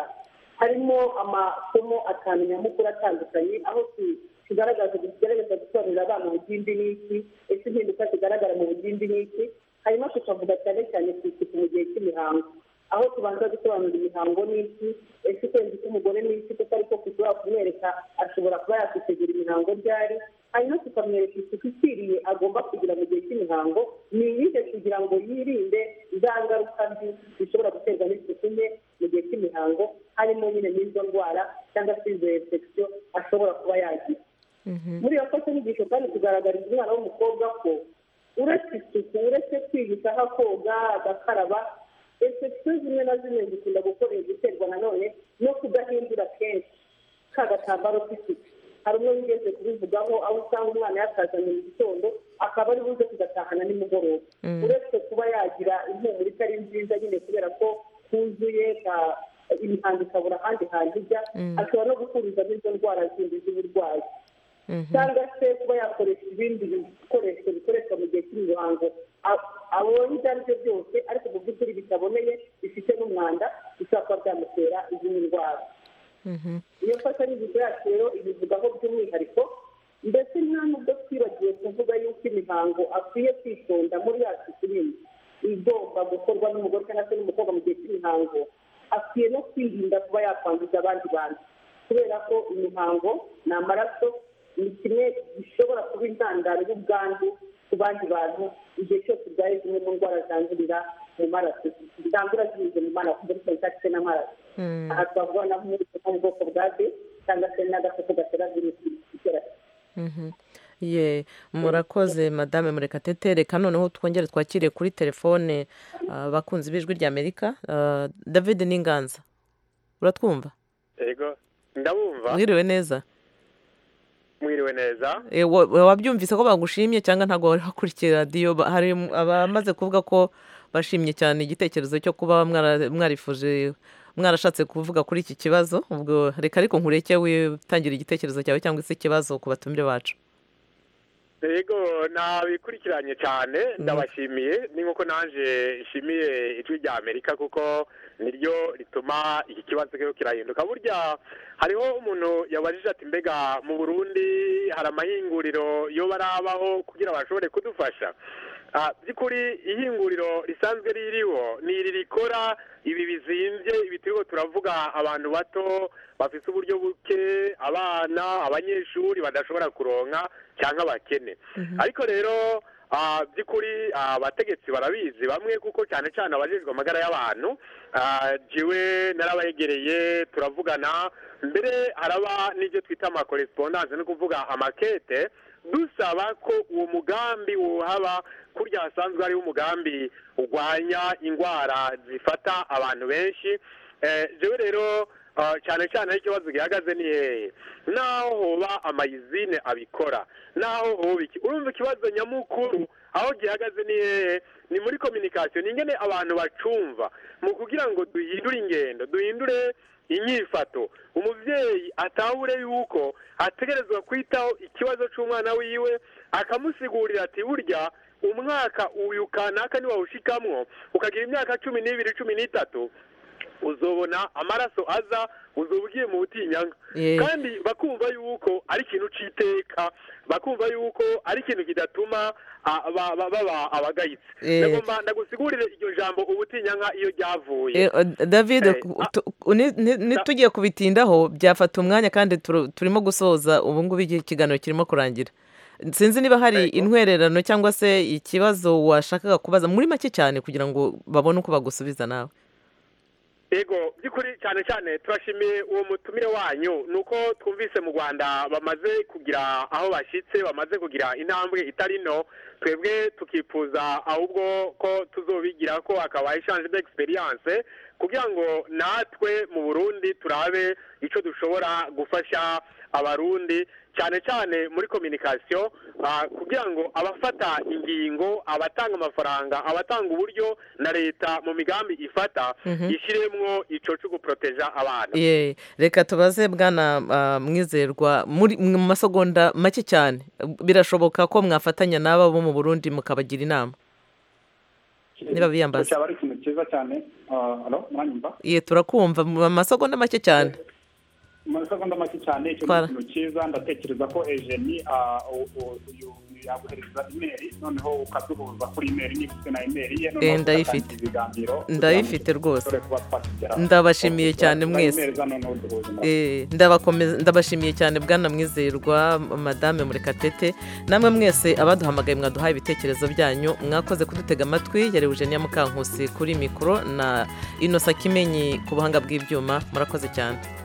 harimo amasomo atanu nyamukuru atandukanye aho tu- tugaragaza tugerageza gusobanurira abana ubugimbi n'iki ese impinduka zigaragara mu bugimbi n'iki hanyuma tukavuga cyane cyane ku isuku mu gihe cy'imihango aho tubanza gusobanura imihango n'iki ese ukwezi k'umugore n'iki kuko ariko dushobora kumwereka ashobora kuba yakwitegura imihango ryari hanyuma tukamwereka isuku ikwiriye agomba kugira mu gihe cy'imihango ni iyihe kugira ngo yirinde za ngaruka mbi zishobora guterwa n'isuku nke mu gihe cy'imihango harimo nyine n'izo ndwara cyangwa se izo infection ashobora kuba yagira muri iyo mfashanyigisho kandi tugaragariza umwana w'umukobwa ko uretse isuku uretse kwigisha aho koga agakaraba infection zimwe na zimwe zikunda gukora guterwa nanone no kudahindura kenshi ka gatambaro k'isuku hari umwe wigeze kubivugaho aho usanga umwana yakazanye mu gitondo akaba ari buze kugatahana nimugoroba Mm. uretse kuba yagira impumuro itari nziza nyine kubera ko kuzuye ka- imihango ikabura ahandi hantu ijya Mm. ashobora no gukurizamo izo ndwara zindi z'uburwayi cyangwa se kuba yakoresha ibindi bikoresho bikoreshwa mu gihe cy'imihango A- abonye ibyo ari byo byose ariko mu by'ukuri bitaboneye bifite n'umwanda bishobora kuba byamutera izindi ndwara iyo mfashanyigisho yacu rero ibivugaho by'umwihariko ndetse nta n'ubwo twibagiwe kuvuga yuko imihango akwiye kwitonda muri yacu turimo igomba gukorwa n'umugore cyangwa se n'umukobwa mu gihe cy'imihango akwiye no kwirinda kuba yakwanduza abandi bantu kubera ko imihango ni amaraso ni kimwe gishobora kuba intandaro y'ubwandu ku bandi bantu igihe cyose urwaye zimwe mu ndwara zandurira mu maraso zandura zinyuze mu maraso ndetse zidafite n'amaraso aha twavuga na nko mu bwoko bwa B cyangwa se n'agakoko gatera virusi itera Mhm. ye murakoze madame murekatete reka noneho twongere twakire kuri telefone ah, abakunzi b'ijwi ry'amerika Ah, david n'inganza uratwumva yego ndabumva mwiriwe neza mwiriwe neza Eh, wa- wa- wabyumvise ko bagushimye cyangwa ntabwo wari wakurikiye radiyo Ba- hari m- abamaze kuvuga ko bashimye cyane igitekerezo cyo kuba mwara- mwarifuje mwarashatse kuvuga kuri iki kibazo ubwo reka ariko nkureke witangira igitekerezo cyawe cyangwa se ikibazo ku batumire bacu yego nabikurikiranye cyane ndabashimiye ni nk'uko nanjye nshimiye ijwi rya amerika kuko niryo rituma iki kibazo rero kirahinduka burya hariho umuntu yabajije ati mbega mu burundi hari amahinguriro yo barabaho kugira ngo bashobore kudufasha Ah, by'ukuri ihinguriro risanzwe ririho ni iri rikora ibi bizimbye ibi turiho turavuga abantu bato bafite uburyo buke abana abanyeshuri badashobora kuronka cyangwa abakene ariko rero ah, by'ukuri ah, abategetsi barabizi bamwe kuko cyane cyane abajejwe amagara y'abantu ah, jiwe narabayegereye turavugana mbere haraba n'ibyo twita amakorespondance ni ukuvuga amakete dusaba ko uwo mugambi wohaba kurya hasanzwe hariho umugambi urwanya indwara zifata abantu benshi Eh, jewe rero ah, cyane cyane aho ikibazo gihagaze ni hehe n'aho hoba amayizine abikora n'aho hoba iki urumva ikibazo nyamukuru aho gihagaze ni hehe ni muri kominikasiyo ni ingene abantu bacumva mu kugira ngo duhindure ingendo duhindure inyifato umubyeyi atahure yuko ategerezwa kwitaho ikibazo cy'umwana wiwe akamusigurira ati burya umwaka uyu kanaka niwawushikamwo ukagira imyaka cumi n'ibiri cumi n'itatu uzobona amaraso aza uzuba ugiye mu butinyanga Eh. kandi bakumva yuko ari ikintu cy'iteka bakumva yuko ari ikintu kidatuma ah, ba- ba- baba abagayitse Eh. ndagomba ndagusigurire iryo jambo ubutinyanga iyo ryavuye Eh, o- David Eh, ku- tu- ku- ni- ni- ni- tugiye kubitindaho byafata umwanya kandi turu- turimo gusoza ubu ngubu iki- ikiganiro kirimo kurangira sinzi niba hari intwererano cyangwa se ikibazo washakaga kubaza muri make cyane kugira ngo babone uko bagusubiza nawe yego by'ukuri cyane cyane turashimiye uwo mutumire wanyu ni uko twumvise mu rwanda bamaze kugira aho bashyitse bamaze kugira intambwe itari nto twebwe tukifuza ahubwo ko tuzobigira ko hakaba ishanje d'experience kugira ngo natwe mu burundi turabe icyo dushobora gufasha abarundi cyane cyane muri kominikasiyo kugira ngo abafata ingingo abatanga amafaranga abatanga uburyo na leta mu migambi ifata Mhm. ishyiremwo icyo cyo guporoteja abana Ye, reka tubaze bwana ah, mwizerwa muri mu masegonda make cyane birashoboka ko mwafatanya n'aba bo mu burundi mukabagira inama niba biyambaza cyaba ari ikintu cyiza cyane Ah, alo mwanyumva ye turakumva mu masegonda make cyane mu masegonda make cyane icyo ni Twara. ikintu cyiza ndatekereza ko ejeni ah, u- u- uyu yaguhereza imeri noneho ukaduhuza kuri imeri n'ifite na imeri ye Eh, noneho ndayifite. tugatangira ibiganiro ndayifite rwose dore kuba twakigeraho. Ndabashimiye Tugahuza cyane mwese. imeri za noneho duhuza na- Eh, ndabakomeza ndabashimiye cyane bwana mwizerwa madame murekatete namwe mwese abaduhamagaye mwaduhaye ibitekerezo byanyu mwakoze kudutega amatwi yari eugenia mukankusi kuri mikoro na inosa kimenyi ku buhanga bw'ibyuma murakoze cyane